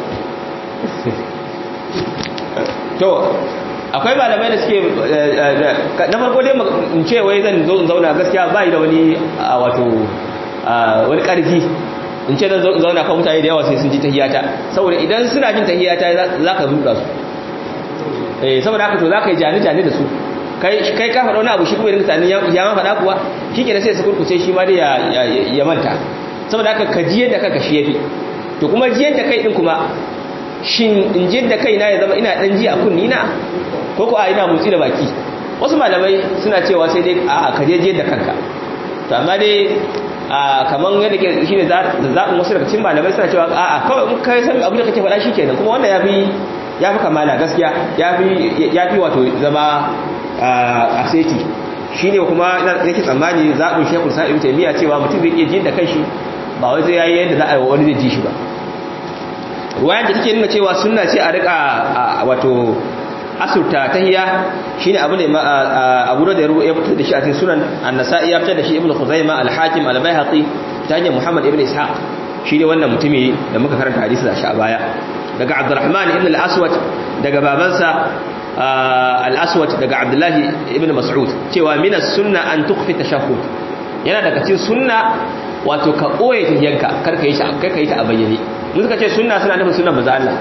to akwai malamai da suke na farko dai in ce wai zan zo in zauna gaskiya ba da wani wato wani ƙarfi in ce zan zauna kan mutane da yawa sai sun ji tahiyata saboda idan suna jin tahiyata za ka ruɗa su saboda haka to za ka yi jani-jani da su kai ka faɗa wani abu shi kuma irin tsanin ya ma faɗa kuwa shi ke da sai su kurkuce shi ma dai ya manta saboda haka ka jiyar da kanka shi ya fi to kuma jiyar da kai ɗin kuma shin in jiyar da kai na ya zama ina ɗan ji a kunni na ko ko a ina motsi da baki wasu malamai suna cewa sai dai a ka je jiyar da kanka to amma dai kamar yadda ke shi ne zaɓin wasu daga cikin malamai suna cewa a'a kawai in kai san abin da kake faɗa shi kenan kuma wannan ya fi ya fi kamala gaskiya ya fi wato zama a seti shi ne kuma yake tsammani zaɓin shekul sa'ib taimiyya cewa mutum zai iya jin da kanshi ba wai zai yayi yadda za a yi wani zai ji shi ba ruwayan da take nuna cewa sunna ce a rika wato asurta tahiyya shine abu ne abu da ya fitar da shi a cikin sunan an-nasa'i ya fitar da shi ibnu khuzaimah al-hakim al-baihaqi ta hanyar muhammad ibn ishaq shi ne wannan mutumi da muka karanta hadisi da shi a baya daga abdurrahman ibn al-aswad daga babansa al-aswad daga abdullahi ibn mas'ud cewa min as-sunna an tukhfi tashahhud yana daga cikin sunna wato ka koye tahiyyanka kar ka yi ta kar ka yi ta a bayyane mun suka ce sunna suna nufin sunnan manzo Allah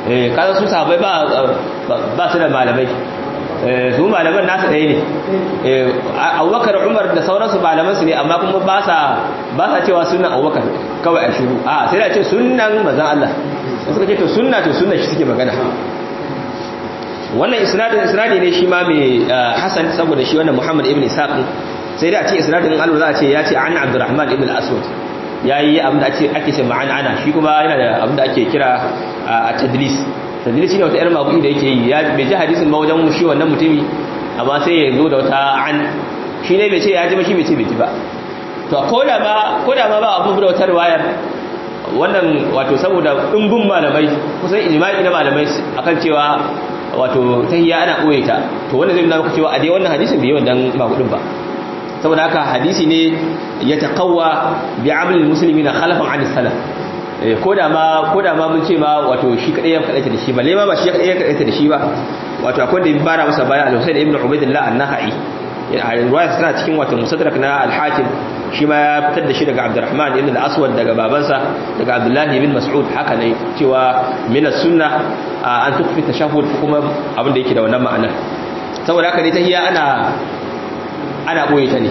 eh kaza su sahabbai ba ba su da malamai su malaman nasu ɗaya ne abubakar umar da sauransu malaman su ne amma kuma ba sa ba sa cewa sunan abubakar kawai a shiru a sai da ce sunan mazan Allah suka ce to sunna to sunna shi suke magana wannan isnadin isnadi ne shi ma mai hasan saboda shi wannan muhammad ibn isaq sai da a ce isnadin Allah za a ce ya ce an abdurrahman ibn al-aswad yayi abin da ake ake ce ma'ana ana shi kuma yana da abin da ake kira a tadlis tadlis shine wata yar mabu'i da yake yi ya bai ji hadisin ba wajen shi wannan mutumi amma sai ya zo da wata an shi ne bai ce ya ji ba shi bai ce bai ji ba to koda ma koda ma ba abu da wata riwayar wannan wato saboda dimbin malamai kusan ijma'i na malamai akan cewa wato tahiyya ana koye ta to wannan zai nuna maka cewa a dai wannan hadisin bai yawan dan magudin ba saboda haka hadisi ne ya taqawwa bi amal muslimina khalafan an salaf koda ma koda ma mun ce ma wato shi kadai ya kadaita da shi ba lai ma ba shi kadai ya kadaita da shi ba wato akwai da bara masa baya al-Husayn ibn Ubaydillah an-Nakhai riwaya tana cikin wato musaddarak na al-Hakim shi ma ya fitar da shi daga Abdurrahman ibn al-Aswad daga babansa daga Abdullah ibn Mas'ud haka ne cewa min as-sunnah an tukfi tashahhud kuma abin da yake da wannan ma'anar saboda haka ne tahiyya ana ana boye ta ne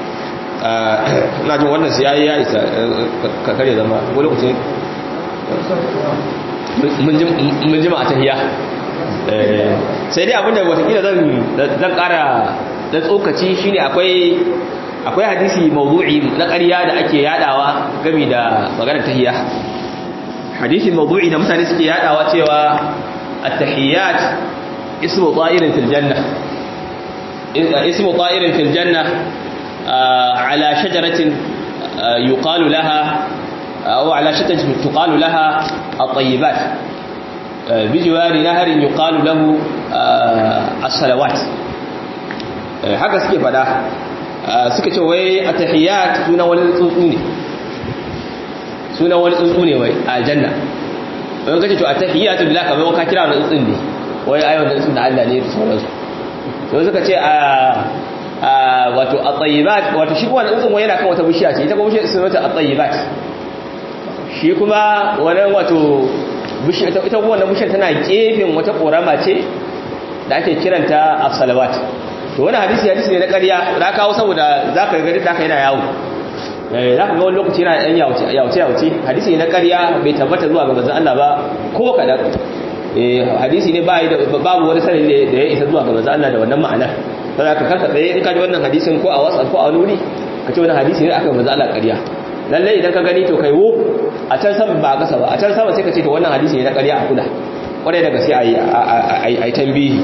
na jin wannan su yayi ya isa ka kare zama wani lokaci mun jima a tahiya sai dai abinda watakila zan kara da tsokaci shine akwai akwai hadisi mawdu'i na ƙarya da ake yadawa game da maganar tahiya hadisi mawdu'i da mutane suke yadawa cewa at-tahiyyat ismu ta'irin fil janna ismu ta'irin fil janna على شجرة يقال لها أو على شجرة تقال لها الطيبات بجوار نهر يقال له الصلوات haka suke fada suka ce wai a tahiyyat suna wani tsuntsu ne suna wani tsuntsu ne wai a janna wani kace to a tahiyyat billah kamar ka kira wani tsuntsun ne wai ayyau da tsuntsun da Allah ne da sauransu sai suka ce a wato at-tayyibat wato shi wannan tsuntsun yana kan wata bishiya ce ita kuma bishiyar sun wata at-tayyibat shi kuma wannan wato bishiya ita kuma wannan bishiyar tana gefen wata korama ce da ake kiranta as-salawat to wannan hadisi hadisi ne na ƙarya da kawo saboda zaka ga da ka yana yawo eh zaka ga wani lokaci yana dan yawo yawo yawo hadisi ne na ƙarya bai tabbata zuwa ga manzon Allah ba ko kadan eh hadisi ne babu wani sanadi da ya isa zuwa ga manzon Allah da wannan ma'anar sai ka karka tsaye in ka ji wannan hadisin ko a WhatsApp ko a wani wuri ka ce wannan hadisi ne aka manzo Allah ƙarya lalle idan ka gani to kai wo a can sama ba kasa ba a can sama sai ka ce to wannan hadisi ne na ƙarya a kula kwarai daga sai ayi ayi tambihi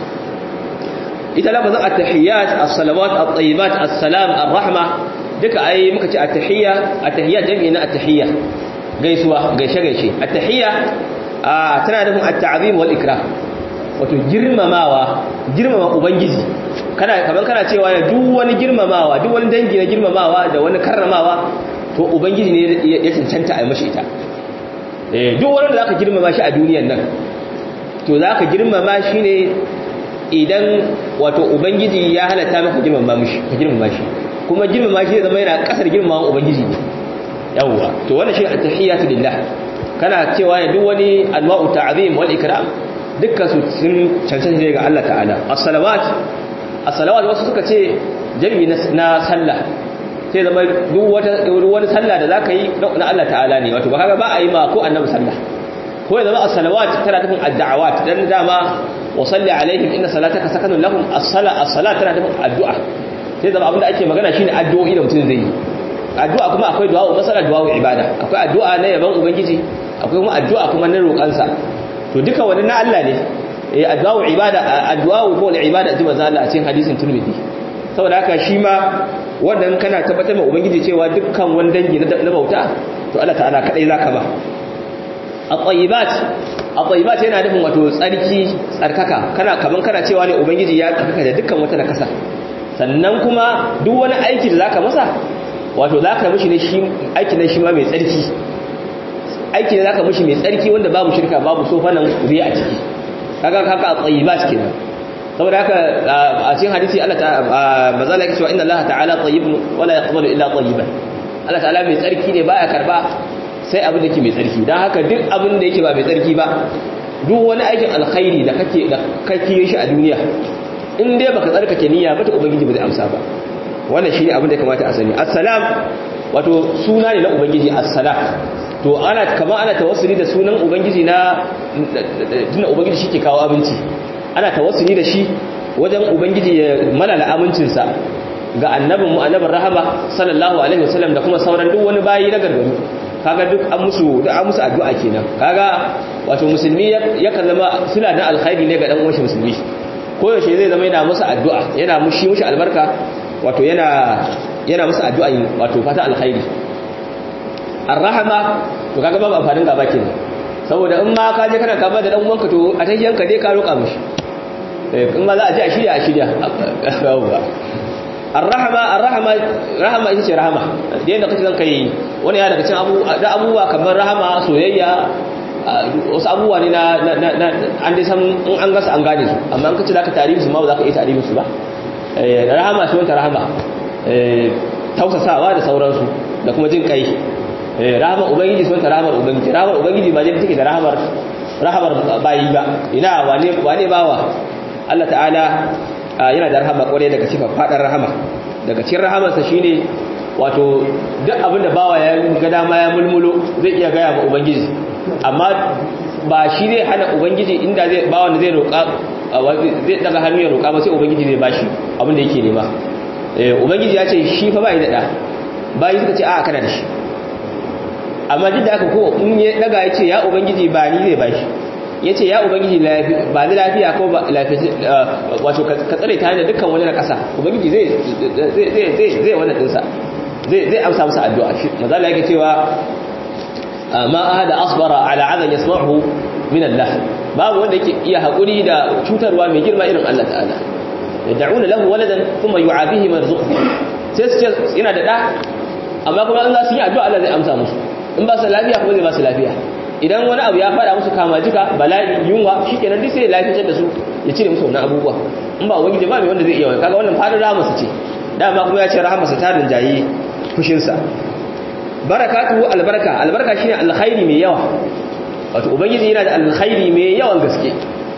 ita lafazin at-tahiyyat as-salawat at-tayyibat as-salam ar-rahma duka ai muka ce at-tahiyya at-tahiyya jami'i na at-tahiyya gaisuwa gaishe gaishe at-tahiyya tana nufin at-ta'zim wal ikram wato girmamawa girmama ubangiji kana kaman kana cewa ya duk wani girmamawa duk wani dangi na girmamawa da wani karramawa to ubangiji ne ya cancanta a mashi ita eh duk wani da zaka girmama shi a duniyar nan to zaka girmama shi ne idan wato ubangiji ya halatta maka girmama mishi ka girmama shi kuma girmama shi zama yana kasar girmamawa ubangiji ne yawwa to wannan shi at-tahiyatu lillah kana cewa ya duk wani anwa'u ta'zim wal ikram dukkan su sun cancanta ne ga Allah ta'ala as-salawat as-salawat wasu suka ce jami'i na sallah sai zama duk wata wani sallah da zaka yi na Allah ta'ala ne wato ba kaga ba a yi ma ko annabi sallah ko ya zama as-salawat tana nufin ad-da'awat dan dama wa salli alaihim inna salataka sakanun lahum as-sala as-salat tana nufin addu'a sai zama abinda ake magana shine addu'o'i da mutum zai yi addu'a kuma akwai du'a masala du'a ibada akwai addu'a na yaban ubangiji akwai kuma addu'a kuma na roƙansa to duka wani na Allah ne eh addu'a ibada addu'a ko ibada ji manzo Allah a cikin hadisin Tirmidhi saboda haka shi ma wannan kana tabbatar ma ubangiji cewa dukkan wani dangi na bauta to Allah ta'ala kadai zaka ba at-tayyibat at-tayyibat yana nufin wato tsarki tsarkaka kana kaman kana cewa ne ubangiji ya tsarkaka da dukkan wata nakasa sannan kuma duk wani aiki da zaka masa wato zaka mishi ne shi aiki ne shi ma mai tsarki aiki ne zaka mishi mai tsarki wanda babu shirka babu sofanan riya a ciki kaga haka at-tayyibat kenan saboda haka a cikin hadisi Allah ta mazala yake cewa inna Allah ta'ala tayyibun wala yaqbalu illa tayyiban Allah ta'ala mai tsarki ne baya karba sai abin da yake mai tsarki dan haka duk abin da yake ba mai tsarki ba duk wani aikin alkhairi da kake da kake shi a duniya in dai baka tsarkake niyya ba ta ubangiji ba zai amsa ba wannan shine abin da ya kamata a sani assalam wato suna ne na ubangiji assalam to ana kama ana tawassuli da sunan ubangiji na tunda ubangiji shi ke kawo abinci ana tawassuli da shi wajen ubangiji ya malala amincinsa ga annabin mu annabin rahama sallallahu alaihi wasallam da kuma sauran duk wani bayi na gargaru kaga duk an musu da an musu addu'a kenan kaga wato musulmi yakan zama suna da alkhairi ne ga dan uwan musulmi ko yaushe zai zama yana musu addu'a yana mushi mushi albarka wato yana yana musu addu'a wato fata alkhairi arrahama to kaga babu amfanin gaba kenan saboda in ma ka je kana kama da dan uwanka to a tahiyanka dai ka roƙa mishi in ma za a je a shirya a shirya arrahama arrahama rahama ita ce rahama da yadda kake zan kai wani ya daga cikin abu da abubuwa kamar rahama soyayya wasu abubuwa ne na an dai san in an gasa an gane su amma an kace zaka tarihi su ma ba za ka iya tarihi su ba rahama shi wanta rahama tausasawa da sauransu da kuma jin kai rahamar ubangiji sun ta rahamar ubangiji rahamar ubangiji ba jin take da rahamar rahamar bayi ba ina wane wane bawa Allah ta'ala yana da rahama kwarai daga cikin fadar rahama daga cikin rahamarsa shine wato duk abin da bawa ya ga dama ya mulmulo zai iya gaya ma ubangiji amma ba shi zai hana ubangiji inda zai bawa da zai roƙa zai daga hannu ya roƙa ba sai ubangiji zai bashi abin da yake nema ubangiji ya ce shi fa bai da da bayi suka ce a kana da shi amma duk da aka ko in ya daga ya ce ya ubangiji ba ni zai bashi ya ce ya ubangiji ba ni lafiya ko ba lafiya wato ka tsare ta hanyar dukkan wani na ƙasa ubangiji zai zai wannan ɗinsa zai amsa masa addu'a shi mazala yake cewa ma ahada asbara ala adan yasma'uhu min Allah babu wanda yake iya hakuri da cutarwa mai girma irin Allah ta'ala yad'una lahu waladan thumma yu'abihi marzuquhu sai su ce ina da da amma kuma in za su yi addu'a Allah zai amsa musu in ba su lafiya kuma zai ba su lafiya idan wani abu ya fada musu kama jika bala'i yunwa shikenan duk sai ya lafiyar da su ya cire musu wannan abubuwa in ba ubangiji ba mai wanda zai iya wani kaga wannan fadar rahamarsa ce dama kuma ya ce rahamarsa ta rinjayi fushinsa barakatuhu albarka albarka shine alkhairi mai yawa wato ubangiji yana da alkhairi mai yawan gaske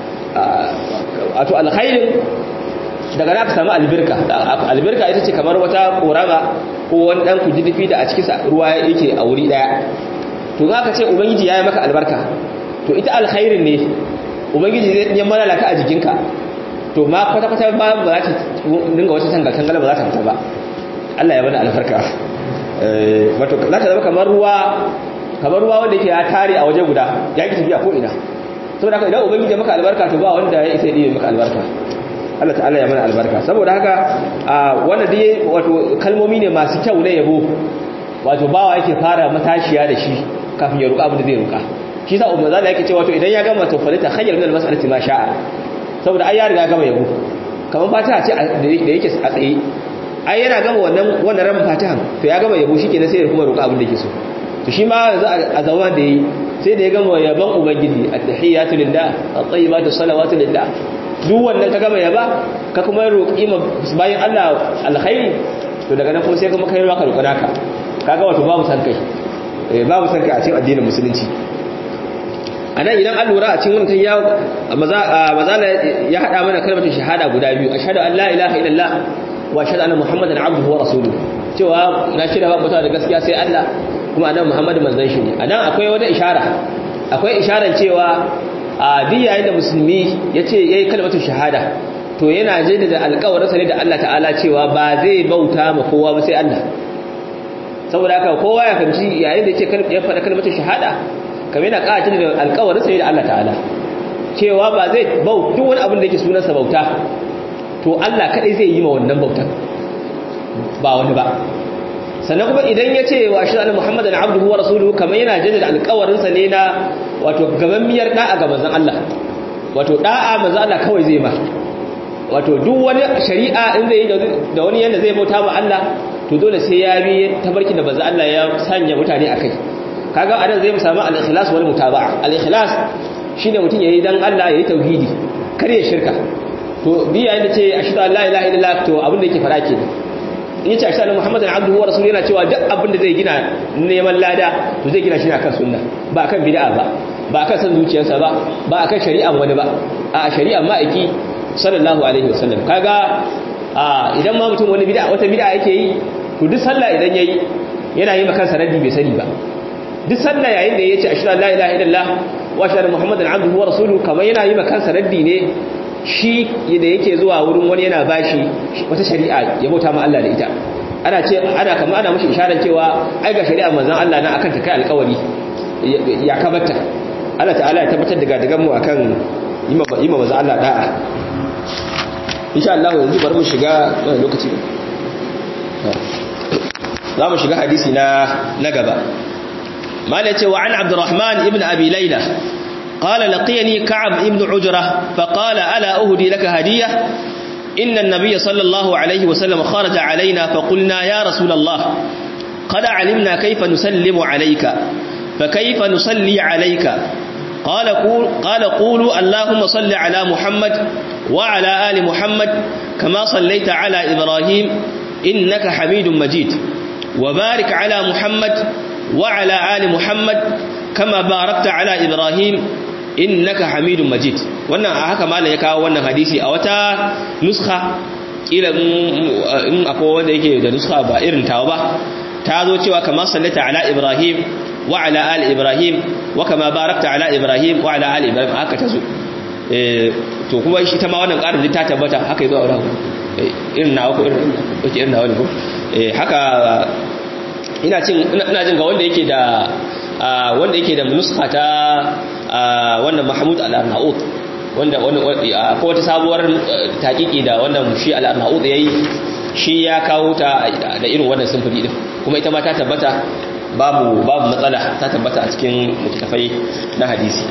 wato alkhairin daga na ka samu albirka albirka ita ce kamar wata korama ko wani dan kujidifi da a cikin ruwa yake a wuri daya to za ka ce ubangiji ya yi maka albarka to ita alkhairin ne ubangiji zai yi malala ka a jikinka to ma kwata-kwata ba ba za ta dinga wata tangal tangala ba za ta fita ba Allah ya bada albarka wato za ta zama kamar ruwa kamar ruwa wanda yake ya tare a waje guda ya ki tafiya ko ina saboda haka idan ubangiji maka albarka to ba wanda ya isa yi maka albarka Allah ta'ala ya mana albarka saboda haka wanda dai wato kalmomi ne masu kyau na yabo wato bawa yake fara matashiya da shi kafin ya roƙa abin da zai roƙa shi sa umma zalla yake cewa to idan ya gama to falita khayyar min al-mas'alati ma sha'a saboda ai ya riga gama yabo kamar fatiha ce da yake a tsaye ai yana gama wannan wannan ran fatihan to ya gama yabo shikenan sai ya kuma roƙa abin da yake so to shi ma yanzu a zama da yi sai da ya gama yaban ubangiji at-tahiyatu lillah at-tayyibatu salawatu lillah duk wannan ka gama yaba ka kuma roƙi ma bayan Allah alkhairi to daga nan kuma sai kuma kai roƙa roƙa naka kaga wato babu san kai babu san kai a cikin addinin musulunci anan idan an lura a cikin wannan ya maza ya hada mana kalmar shahada guda biyu ashhadu an la ilaha illallah wa ashhadu anna muhammadan abduhu wa rasuluhu cewa na shirya ba mutuwa da gaskiya sai Allah kuma annabi muhammadu manzon shi ne anan akwai wata ishara akwai isharar cewa a duk yayin da musulmi yace yayi kalmar shahada to yana jaddada alƙawarinsa ne da Allah ta'ala cewa ba zai bauta ma kowa ba sai Allah saboda haka kowa ya kanci yayin da yake ya faɗa kalmar shahada kamar yana ƙaci da alƙawarin sai da Allah ta'ala cewa ba zai bau duk wani abin da yake sunansa bauta to Allah kadai zai yi ma wannan bautan ba wani ba sannan kuma idan ya ce wa ashhadu anna muhammadan abduhu wa rasuluhu kamar yana jaddada alƙawarin sa ne na wato gamammiyar da'a ga manzon Allah wato da'a manzon Allah kawai zai ba wato duk wani shari'a in zai yi da wani yanda zai bauta ma Allah to dole sai ya bi tabarki da manzon Allah ya sanya mutane akai kaga anan zai samu al-ikhlas wal mutaba'a al-ikhlas shine mutum yayi dan Allah yayi tauhidi kar ya shirka to bi yayin da ce ashhadu an la ilaha illallah to abin da yake fara ke in yace ashhadu muhammadan abduhu wa rasuluhu yana cewa duk abin da zai gina neman lada to zai gina shi akan sunna ba akan bid'a ba ba akan san zuciyarsa ba ba akan shari'an wani ba a shari'an ma'aiki sallallahu alaihi wasallam kaga idan ma mutum wani bid'a wata bid'a yake yi to duk sallah idan yayi yana yi maka sanadi bai sani ba duk sallah yayin da yace ashhadu an la ilaha illallah wa ashhadu muhammadan abduhu wa rasuluhu kamar yana yi maka sanadi ne shi da yake zuwa wurin wani yana bashi wata shari'a ya bauta ma Allah da ita ana ce ana kamar ana mushi isharar cewa ai ga shari'a manzon Allah na akan ta kai alƙawari ya kabata Allah ta'ala ya tabbatar da gadagan mu akan yima yima manzon Allah da'a insha Allah yanzu bari mu shiga lokaci za mu shiga hadisi na na gaba mala ce wa an abdurrahman ibn abi layla قال لقيني كعب ابن عجرة فقال ألا أهدي لك هدية إن النبي صلى الله عليه وسلم خرج علينا فقلنا يا رسول الله قد علمنا كيف نسلم عليك فكيف نصلي عليك قال قول قال قولوا اللهم صل على محمد وعلى آل محمد كما صليت على إبراهيم إنك حميد مجيد وبارك على محمد وعلى آل محمد كما باركت على إبراهيم innaka hamidun majid wannan a haka malam ya kawo wannan hadisi a wata nuskha kila in akwai wanda yake da nuskha ba irin tawa ba ta zo cewa kama sallata ala ibrahim wa ala ali ibrahim wa kama barakta ala ibrahim wa ala ali ibrahim haka ta zo to kuma shi ta ma wannan ƙarin ta tabbata haka yazo a wurin irin nawa ko irin nawa ne ko haka ina cin ina jin ga wanda yake da wanda yake da nuskha ta wannan Mahmud al-Arnaut wanda ko wata sabuwar taƙiƙi da wannan shi al-Arnaut yayi shi ya kawo ta da irin wannan simfuri din kuma ita ma ta tabbata babu babu matsala ta tabbata a cikin littafai na hadisi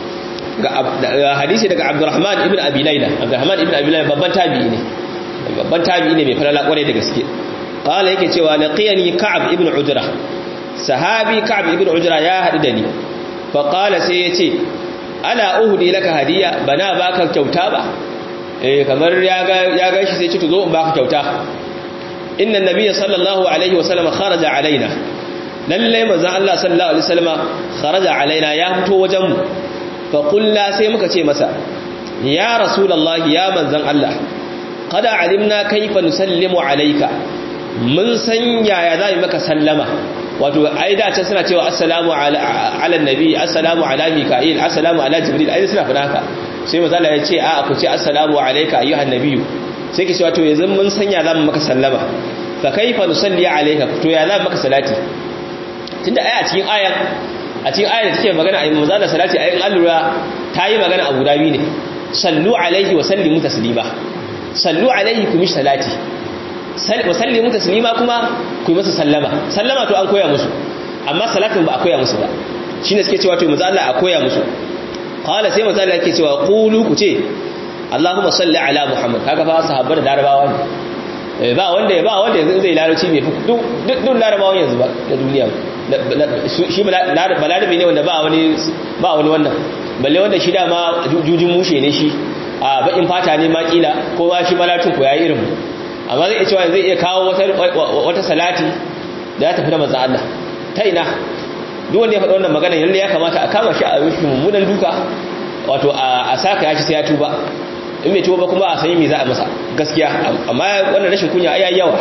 ga hadisi daga Abdurrahman ibn Abi Layla Abdurrahman ibn Abi Layla babban tabi'i ne babban tabi'i ne mai falala kwarai da gaske qala yake cewa laqiyani Ka'ab ibn Ujra sahabi Ka'ab ibn Ujra ya hadu da ni fa qala sai yace ala uhdi laka hadiya bana baka kyauta ba eh kamar ya ga ya ga shi sai ce to zo in baka kyauta inna nabiyya sallallahu alaihi wasallam kharaja alaina lalle manzon Allah sallallahu alaihi wasallam kharaja alaina ya fito wajen mu fa qulna sai muka ce masa ya rasulullahi ya manzon Allah qad alimna kayfa nusallimu alayka mun san yaya za mu maka sallama wato ai da can suna cewa assalamu ala ala nabi assalamu ala mika'il assalamu ala jibril ai suna fada haka sai manzo Allah ya ce a ku ce assalamu alayka ayyuhan nabiyyu sai ki cewa to yanzu mun san ya za mu maka sallama fa kaifa nusalli alayka to ya za mu maka salati tunda ai a cikin ayan a cikin ayar da take magana ai manzo Allah salati ayin allura ta yi magana abu dabi ne sallu alaihi wa sallimu taslima sallu alaihi kuma salati wa sallimu taslima kuma ku yi masa sallama sallama to an koya musu amma salatin ba a koya musu ba shine suke cewa to manzo Allah a koya musu qala sai manzo Allah yake cewa qulu ku ce Allahumma salli ala Muhammad kaga fa sahabbar da larabawa ne ba wanda ba wanda yanzu zai larabci bai duk duk larabawan yanzu ba na duniya shi balarabe ne wanda ba wani ba wani wannan balle wanda shi dama jujin mushe ne shi a bakin fata ne ma kila ko ba shi malatin ko yayi irin amma zai iya cewa zai iya kawo wata salati da ya tafi da manzon Allah ta ina duk wanda ya faɗi wannan magana lalle ya kamata a kama shi a rufe mummunan duka wato a saka ya ci sai ya tuba in bai tuba kuma a sanya me za a masa gaskiya amma wannan rashin kunya ai yawa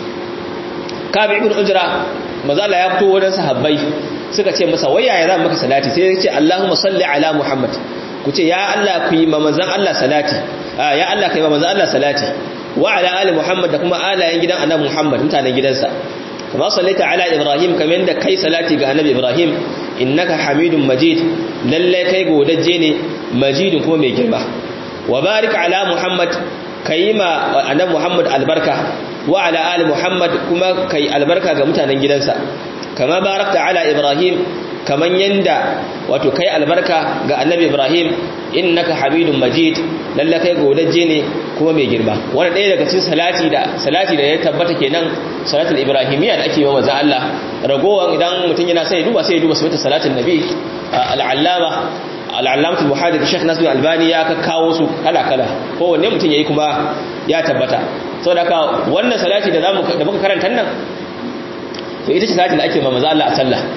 kabi ibn ujra mazala ya fito wajen sahabbai suka ce masa waya ya zama maka salati sai ya ce Allahumma salli ala Muhammad ku ce ya Allah ku yi ma manzon Allah salati ya Allah kai ma manzon Allah salati wa ala ali Muhammad da kuma alayen gidan annabi Muhammad mutanen gidansa kama sallaita ala Ibrahim kamar da kai salati ga annabi Ibrahim innaka Hamidum Majid lalle kai godajje ne Majidun kuma mai girma wa barik ala Muhammad kai ma annabi Muhammad albarka wa ala ali Muhammad kuma kai albarka ga mutanen gidansa kama barakta ala Ibrahim kaman yanda wato kai albarka ga annabi Ibrahim innaka Hamidum Majid lalle kai godaje ne kuma mai girma wannan ɗaya daga cikin salati da salati da ya tabbata kenan salatul ibrahimiyya da ake yi wa manzo Allah ragowan idan mutum yana sai duba sai duba sabata salatin nabi al-allama al-allamatu muhaddith Sheikh Nasir Albani ya kawo su kala kala kowanne mutum yayi kuma ya tabbata saboda haka wannan salati da zamu da muka karanta nan to ita ce salati da ake ma manzo Allah a sallah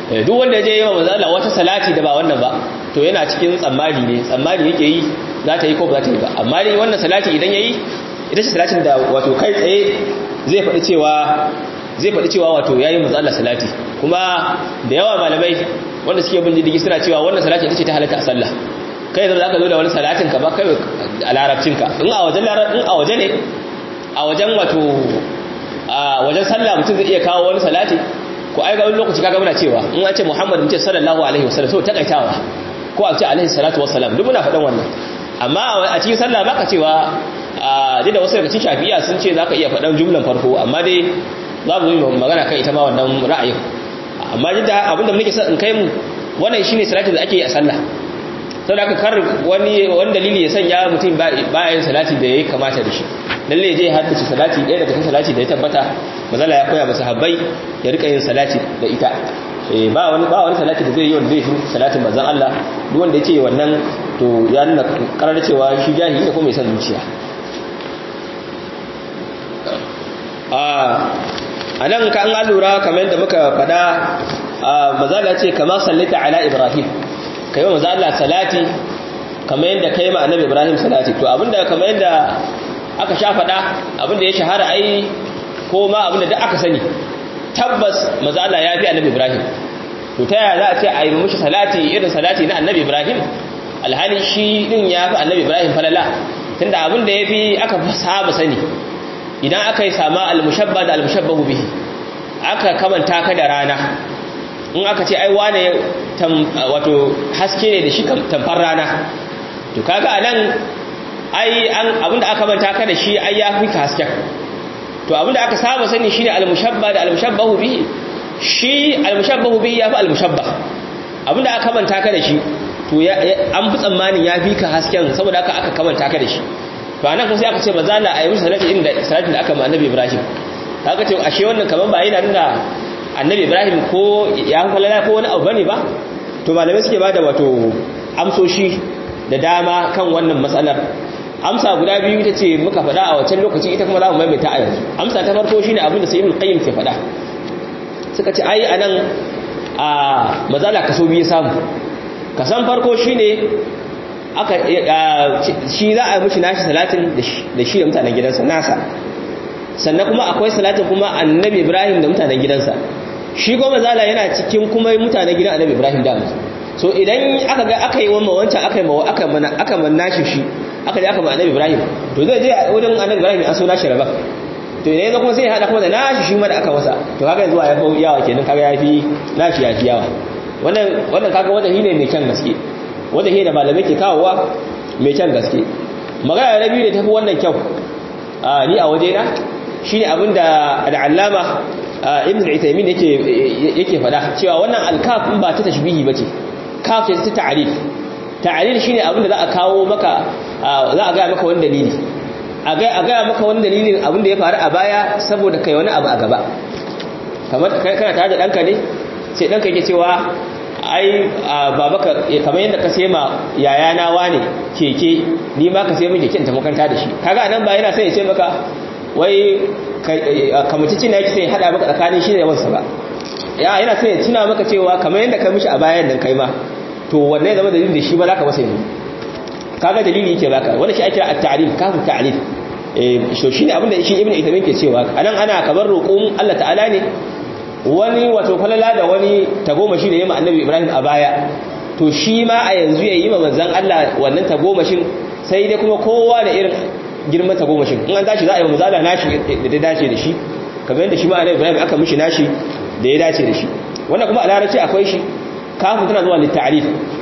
duk wanda ya je yi wa manzo Allah wata salati da ba wannan ba to yana cikin tsammani ne tsammani yake yi za ta yi ko ba za ta yi ba amma dai wannan salati idan yayi ita ce salatin da wato kai tsaye zai faɗi cewa zai faɗi cewa wato yayi manzo Allah salati kuma da yawa malamai wanda suke bin diddigi suna cewa wannan salati ita ce ta halatta a sallah kai da zaka zo da wani salatin ka ba kai a larabcin ka in a wajen in a waje ne a wajen wato a wajen sallah mutum zai iya kawo wani salati ko ai ga wani lokaci kaga muna cewa in an ce Muhammad mutum sallallahu alaihi wasallam so takaitawa ko a ce alaihi salatu wassalam duk muna faɗan wannan amma a cikin sallah baka cewa a da wasu daga cikin shafi'a sun ce zaka iya faɗan jumlan farko amma dai za mu yi magana kan ita ma wannan ra'ayin amma jidda abinda muke son in kai mu wannan shine salatin da ake yi a sallah saboda haka kar wani wani dalili ya sanya mutum baya yin salati da yayi kamata da shi lalle je haddace salati ɗaya daga cikin salati da ya tabbata mazala ya koya masa habbai ya rika yin salati da ita eh ba wani ba wani salati da zai yi wanda zai fi salatin manzon Allah duk wanda yake wannan to ya nuna karar cewa shi jahili ne ko mai son zuciya a nan ka an lura kamar yadda muka fada mazala ce kama sallita ala ibrahim ka yi wa mazala salati kamar yadda ka yi ma annabi ibrahim salati to abinda kamar yadda aka sha fada abinda ya shahara ai ko ma abinda duk aka sani tabbas mazala ya fi annabi ibrahim to ta yaya za a ce a yi mishi salati irin salati na annabi ibrahim alhali shi din ya fi annabi ibrahim falala tunda abinda ya fi aka saba sani idan aka yi sama al-mushabba da al-mushabbahu bihi aka kamanta ka da rana in aka ce ai wane wato haske ne da shi tamfar rana to kaga anan ai an abinda aka kamanta ka da shi ai ya fi ka hasken to abinda aka saba sani shine al-mushabba da al-mushabbahu bihi shi al-mushabbahu bihi ya fi al-mushabba abinda aka kamanta ka da shi to an fi tsammanin ya fi ka hasken saboda aka aka kamanta ka da shi to anan kuma sai aka ce maza la ayi musu salati inda salatin da aka ma annabi Ibrahim kaga ce ashe wannan kaman ba yana nuna annabi Ibrahim ko ya falala ko wani abu bane ba to malamai suke bada wato amsoshi da dama kan wannan matsalar amsa guda biyu ita ce muka faɗa a wancan lokaci ita kuma za mu maimaita a yanzu amsa ta farko shine abin da sai ibn qayyim ke faɗa suka ce ai anan a mazala kaso biyu samu kasan farko shine aka shi za a yi mushi nashi salatin da shi da mutanen gidansa nasa sannan kuma akwai salatin kuma annabi ibrahim da mutanen gidansa shi goma zala yana cikin kuma mutanen gidan annabi ibrahim da so idan aka ga aka yi wamma wancan aka yi mawa aka mana aka manna shi shi aka je aka ma annabi ibrahim to zai je wurin annabi ibrahim an so nashi raba to idan yanzu kuma sai ya hada kuma da nashi shi ma da aka masa to kaga yanzu ya fi yawa kenan kaga ya fi nashi ya fi yawa wannan wannan kaga wanda shine mai kyan gaske wanda shi da malamai ke kawowa mai kyan gaske magana na biyu da tafi wannan kyau ni a wajena shi ne abinda al'allama ibn al'itaimin yake fada cewa wannan alkaf in ba ta tashbihi ba ce kaf ce ta ta'arif ta'arif shi ne abinda za a kawo maka za a gaya maka wani dalili a gaya maka wani dalilin abinda ya faru a baya saboda kai wani abu a gaba kamar kana tare da ɗanka ne sai ɗanka yake cewa ai babaka kamar yadda ka sai ma yayana wane keke ni ma ka sai min keken ta makaranta da shi kaga nan ba yana sai ya ce maka wai kamacicin yake sai hada maka tsakanin shi da yawansa ba ya yana sai ya tuna maka cewa kamar yadda ka mishi a bayan nan kai ma to wannan zama dalilin da shi ba za ka masa yanzu kaga dalili yake baka wannan shi ake at-ta'rif kafu ta'rif eh so shine abinda shi ibnu itamin ke cewa anan ana kamar roƙon Allah ta'ala ne wani wato falala da wani tagomashi da yi ma annabi ibrahim a baya to shi ma a yanzu ya yi ma manzan allah wannan tagomashin sai dai kuma kowa da irin girman tagomashin in an tashi za a yi wa mazala nashi da ta dace da shi kamar yadda shi ma annabi ibrahim aka mishi nashi da ya dace da shi wannan kuma a larabci akwai shi kafin tana zuwa littarif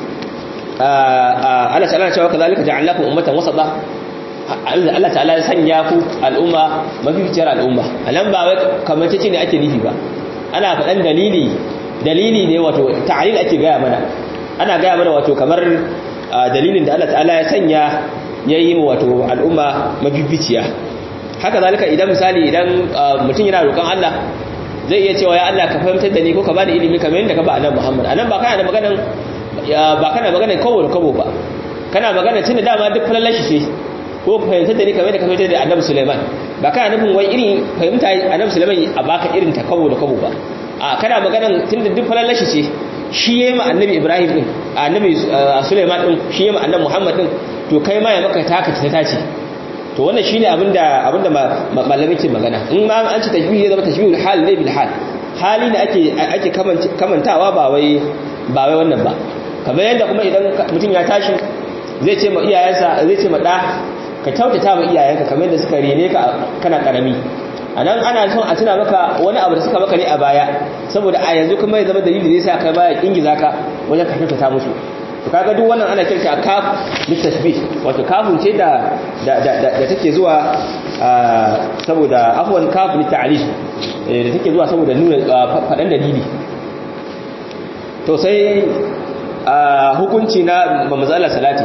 Allah ta'ala cewa kazalika ja'alnakum ummatan wasata Allah ta'ala ya sanya ku al'umma mafificiyar al'umma anan ba wai kamar ce ne ake nufi ba ana faɗan dalili dalili ne wato ta'alil ake gaya mana ana gaya mana wato kamar dalilin da Allah ta'ala ya sanya ya yi wato al'umma mafificiya haka zalika idan misali idan mutum yana roƙon Allah zai iya cewa ya Allah ka fahimtar da ni ko ka bani ilimi kamar yadda ka ba annabi Muhammad anan ba kana da maganan ba kana maganan kawo da kawo ba kana magana tunda dama duk falallashi ce ko fahimtar da ni kamar yadda ka fahimtar da annabi Sulaiman ba kana nufin wai irin fahimta annabi Sulaiman a baka irin ta kawo da kawo ba a kana maganan tunda duk falallashi ce shi yayi ma annabi Ibrahim din annabi Sulaiman din shi yayi ma annabi Muhammad din to kai ma ya maka taka ta tace to wannan shine abinda abinda malami ke magana in ma an ci tashbih ya zama tashbihul hal ne bil hal hali ne ake ake kamantawa ba wai ba wai wannan ba kamar yadda kuma idan mutum ya tashi zai ce ma iyayensa zai ce ma da ka kyautata ma iyayenka kamar yadda suka rene ka kana karami a nan ana son a tuna maka wani abu da suka maka ne a baya saboda a yanzu kuma ya zama dalili zai sa kai baya ingiza ka wajen ka kyautata musu to kaga duk wannan ana kirta kaf litasbih wato kafun ce da da da take zuwa saboda afwan kaf litalif da take zuwa saboda nuna fadan dalili to sai hukunci na mamazala salati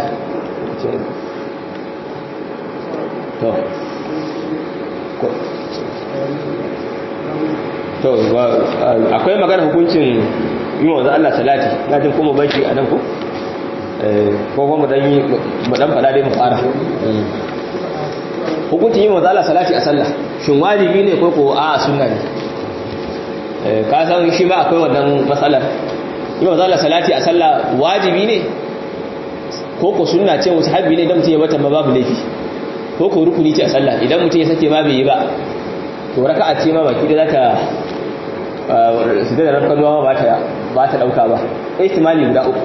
to to akwai magana hukuncin yi wa Allah salati na jin kuma bashi a nan ku ko kuma dan yi mu dan fada dai mu fara hukuncin yi wa Allah salati a sallah shin wajibi ne ko ko a sunna ne ka san shi ma akwai wannan matsalar yi wa Allah salati a sallah wajibi ne ko ko sunna ce wasu habbi ne idan mutum ya bata ma babu laifi ko ko rukuni ce a sallah idan mutum ya sake ma bai yi ba to raka'a ce ma baki da zaka su da rafkan ruwa ba ta ba ta dauka ba ihtimali guda uku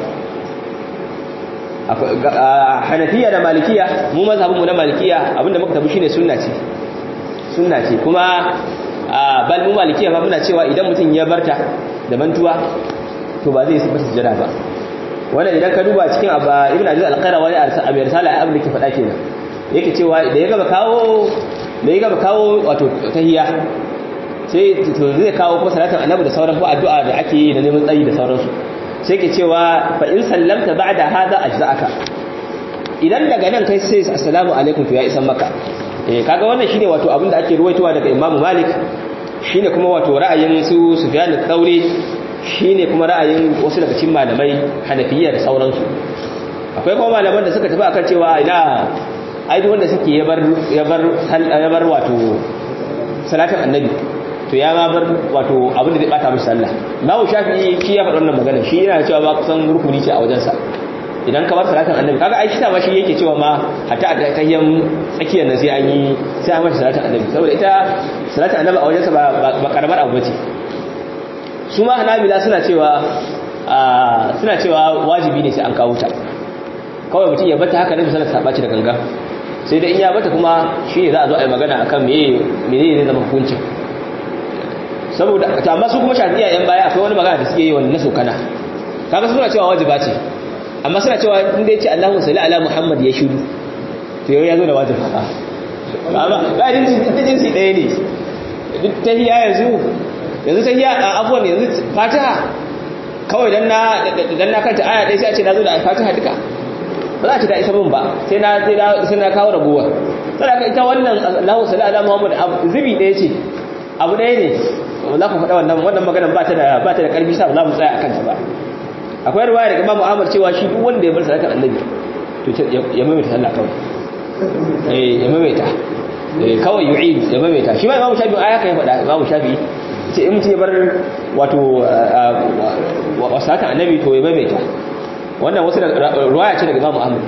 hanafiya da malikiya mu mazhabinmu na malikiya abinda muka tabi shine sunna ce sunna ce kuma bal mu malikiya ba muna cewa idan mutum ya barta da mantuwa to ba zai sabata sujada ba wannan idan ka duba cikin abba ibnu aziz al-qayrawi a bi risala abin da ke faɗa kenan yake cewa da ya gaba kawo da ya gaba kawo wato tahiyya sai to zai kawo ko salatin annabi da sauran ko addu'a da ake yi da neman tsayi da sauransu sai ke cewa fa in sallamta ba'da hada ajza'aka idan daga nan kai sai assalamu alaikum to ya isan maka eh kaga wannan shine wato abin da ake ruwaitowa daga Imam Malik shine kuma wato ra'ayin su Sufyan al-Thawri shine kuma ra'ayin wasu daga cikin malamai Hanafiyya da sauransu akwai kuma malaman da suka tafi akan cewa ina ai duk wanda suke yabar yabar yabar wato salatin annabi to ya ma bar wato abin da zai bata mishi sallah babu shafi'i shi ya faɗa wannan magana shi yana cewa ba kusan rukuni ce a wajensa idan ka bar salatin annabi kaga ai shi ma shi yake cewa ma hatta a tahiyyan tsakiyar nan sai an yi sai an mata salatin annabi saboda ita salatin annabi a wajensa ba ba karamar abu bace su ma hanabila suna cewa suna cewa wajibi ne sai an kawo ta kawai mutum ya bata haka ne misalan ta ɓaci da ganga sai dai in ya bata kuma shi ne za a zo a yi magana akan meye ne zama hukuncin saboda to amma su kuma shafi'a yan baya akwai wani magana da suke yi wani na sokana kaga suna cewa wajiba ce amma suna cewa in dai ce Allahu salli ala Muhammad ya shudu to yau ya zo da wajiba amma ga din jinsi ɗaya ne duk tahiyya yanzu yanzu tahiyya a afwan yanzu Fatiha kawai dan na dan na kanta aya ɗaya sai a ce na zo da Fatiha duka ba za a ce da isa min ba sai na sai na kawo rabuwa saboda ita wannan Allahu salli ala Muhammad zubi ɗaya ce abu ɗaya ne za ku faɗa wannan wannan maganar ba ta da ba ta da ƙarfi sa za mu tsaya akan ta ba akwai ruwaya daga Imam Ahmad cewa shi duk wanda ya bar sadakar Annabi to ya maimaita sallah kawai eh ya maimaita eh kawai yu'id ya maimaita shi ma Imam Shafi'i aya kai faɗa Imam Shafi'i ce in mutum ya bar wato wa sadakar Annabi to ya maimaita wannan wasu da ruwaya ce daga Imam Ahmad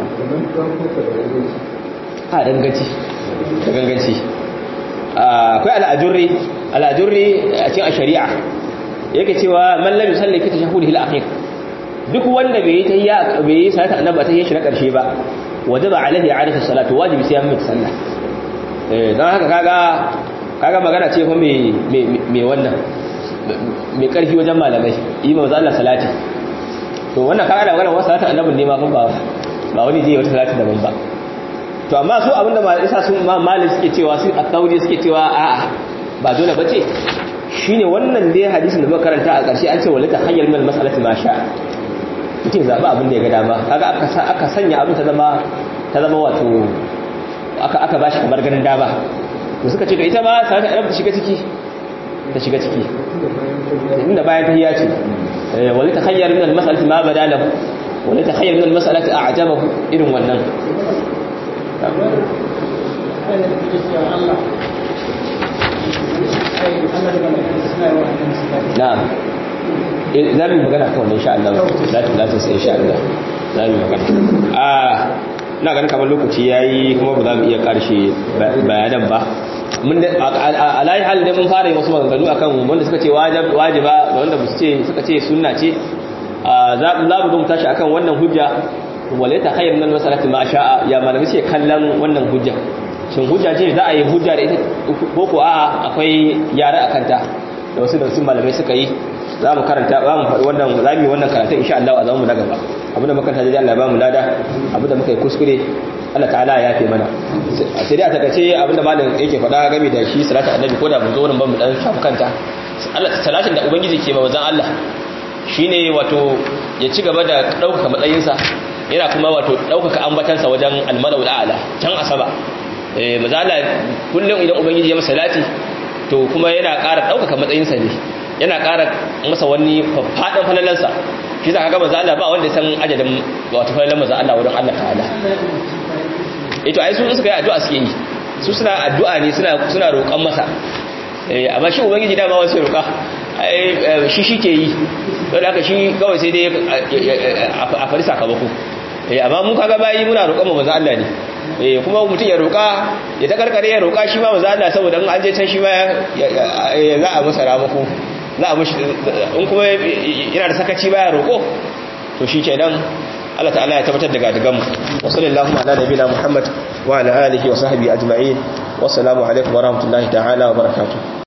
a danganci da ganganci akwai al'ajurri al'ajurri a cikin shari'a yake cewa man lam yusalli fi tashahhudihi al-akhir duk wanda bai yi tahiyya bai yi salata annabi ta shi na karshe ba wajaba alaihi i'adatu salatu wajibi sai ya mai sallah eh dan haka kaga kaga magana ce fa me me wannan me karfi wajen malamai yi manzo Allah salati to wannan kaga da wannan salatu annabi ne ma ba ba wani je wata salati daban ba to amma su abinda ma isa sun ma malik suke cewa su at-tawri suke cewa a'a ba dole bace shine wannan dai hadisin da muka karanta a ƙarshe an ce walata hayyar min mas'alati ma sha mutum zaba abin da ya ga dama kaga aka sa aka sanya abin ta zama ta zama wato aka aka bashi kamar ganin dama to suka ce to ita ma sai ta ta shiga ciki ta shiga ciki inda bayan tahiyya ce walata hayyar min al-mas'alati ma badalahu walata hayyar min al-mas'alati a'jabahu irin wannan na'am za mu magana kan wannan insha Allah za ta zata sai insha Allah za mu magana a na ganin kamar lokaci yayi kuma ba za mu iya karshe bayanan ba mun a layi hal da mun fara yi wasu maganganu akan wanda suka ce wajiba da wanda ba su ce suka ce sunna ce za mu zo mu tashi akan wannan hujja walaita khayr min masalati ma sha'a ya malami ce kallon wannan hujja shin hujja ce za a yi hujja da ita ko ko a'a akwai yara akan ta da wasu da wasu malamai suka yi za mu karanta ba mu faɗi wannan za mu yi wannan karatu insha Allah a zaman mu na gaba abinda muka karanta da Allah ba mu lada abinda muka yi kuskure Allah ta'ala ya yafe mana sai dai a takaice abinda malam yake faɗa game da shi salatu annabi ko da mu zo nan ba mu dan shafu kanta Allah salatin da ubangiji ke ba wazan Allah shine wato ya ci gaba da ɗaukaka matsayinsa yana kuma wato ɗaukaka ambatansa wajen almalau a'ala can asaba eh mazala kullum idan ubangiji ya masa salati to kuma yana ƙara ɗaukaka matsayinsa ne yana ƙara masa wani faɗin falalansa shi za ka ga maza Allah ba wanda san ajadin wato falalan maza Allah wurin Allah ta'ala ito ai su suka yi addu'a suke yi su suna addu'a ne suna suna roƙon masa eh amma shi ubangiji dama wasu roƙa ai shi shi ke yi don haka shi kawai sai dai a fari sakamako eh amma mun kaga bayi muna roƙon maza Allah ne eh kuma mutum ya roƙa ya ta karkare ya roƙa shi ma maza Allah saboda an je can shi ma za a masa ramako za a mushi in kuma yana da sakaci baya roƙo to shi kenan Allah ta'ala ya tabbatar da gadigan mu wa sallallahu ala nabiyina Muhammad wa ala alihi wa sahbihi ajma'in wa assalamu alaikum wa rahmatullahi ta'ala wa barakatuh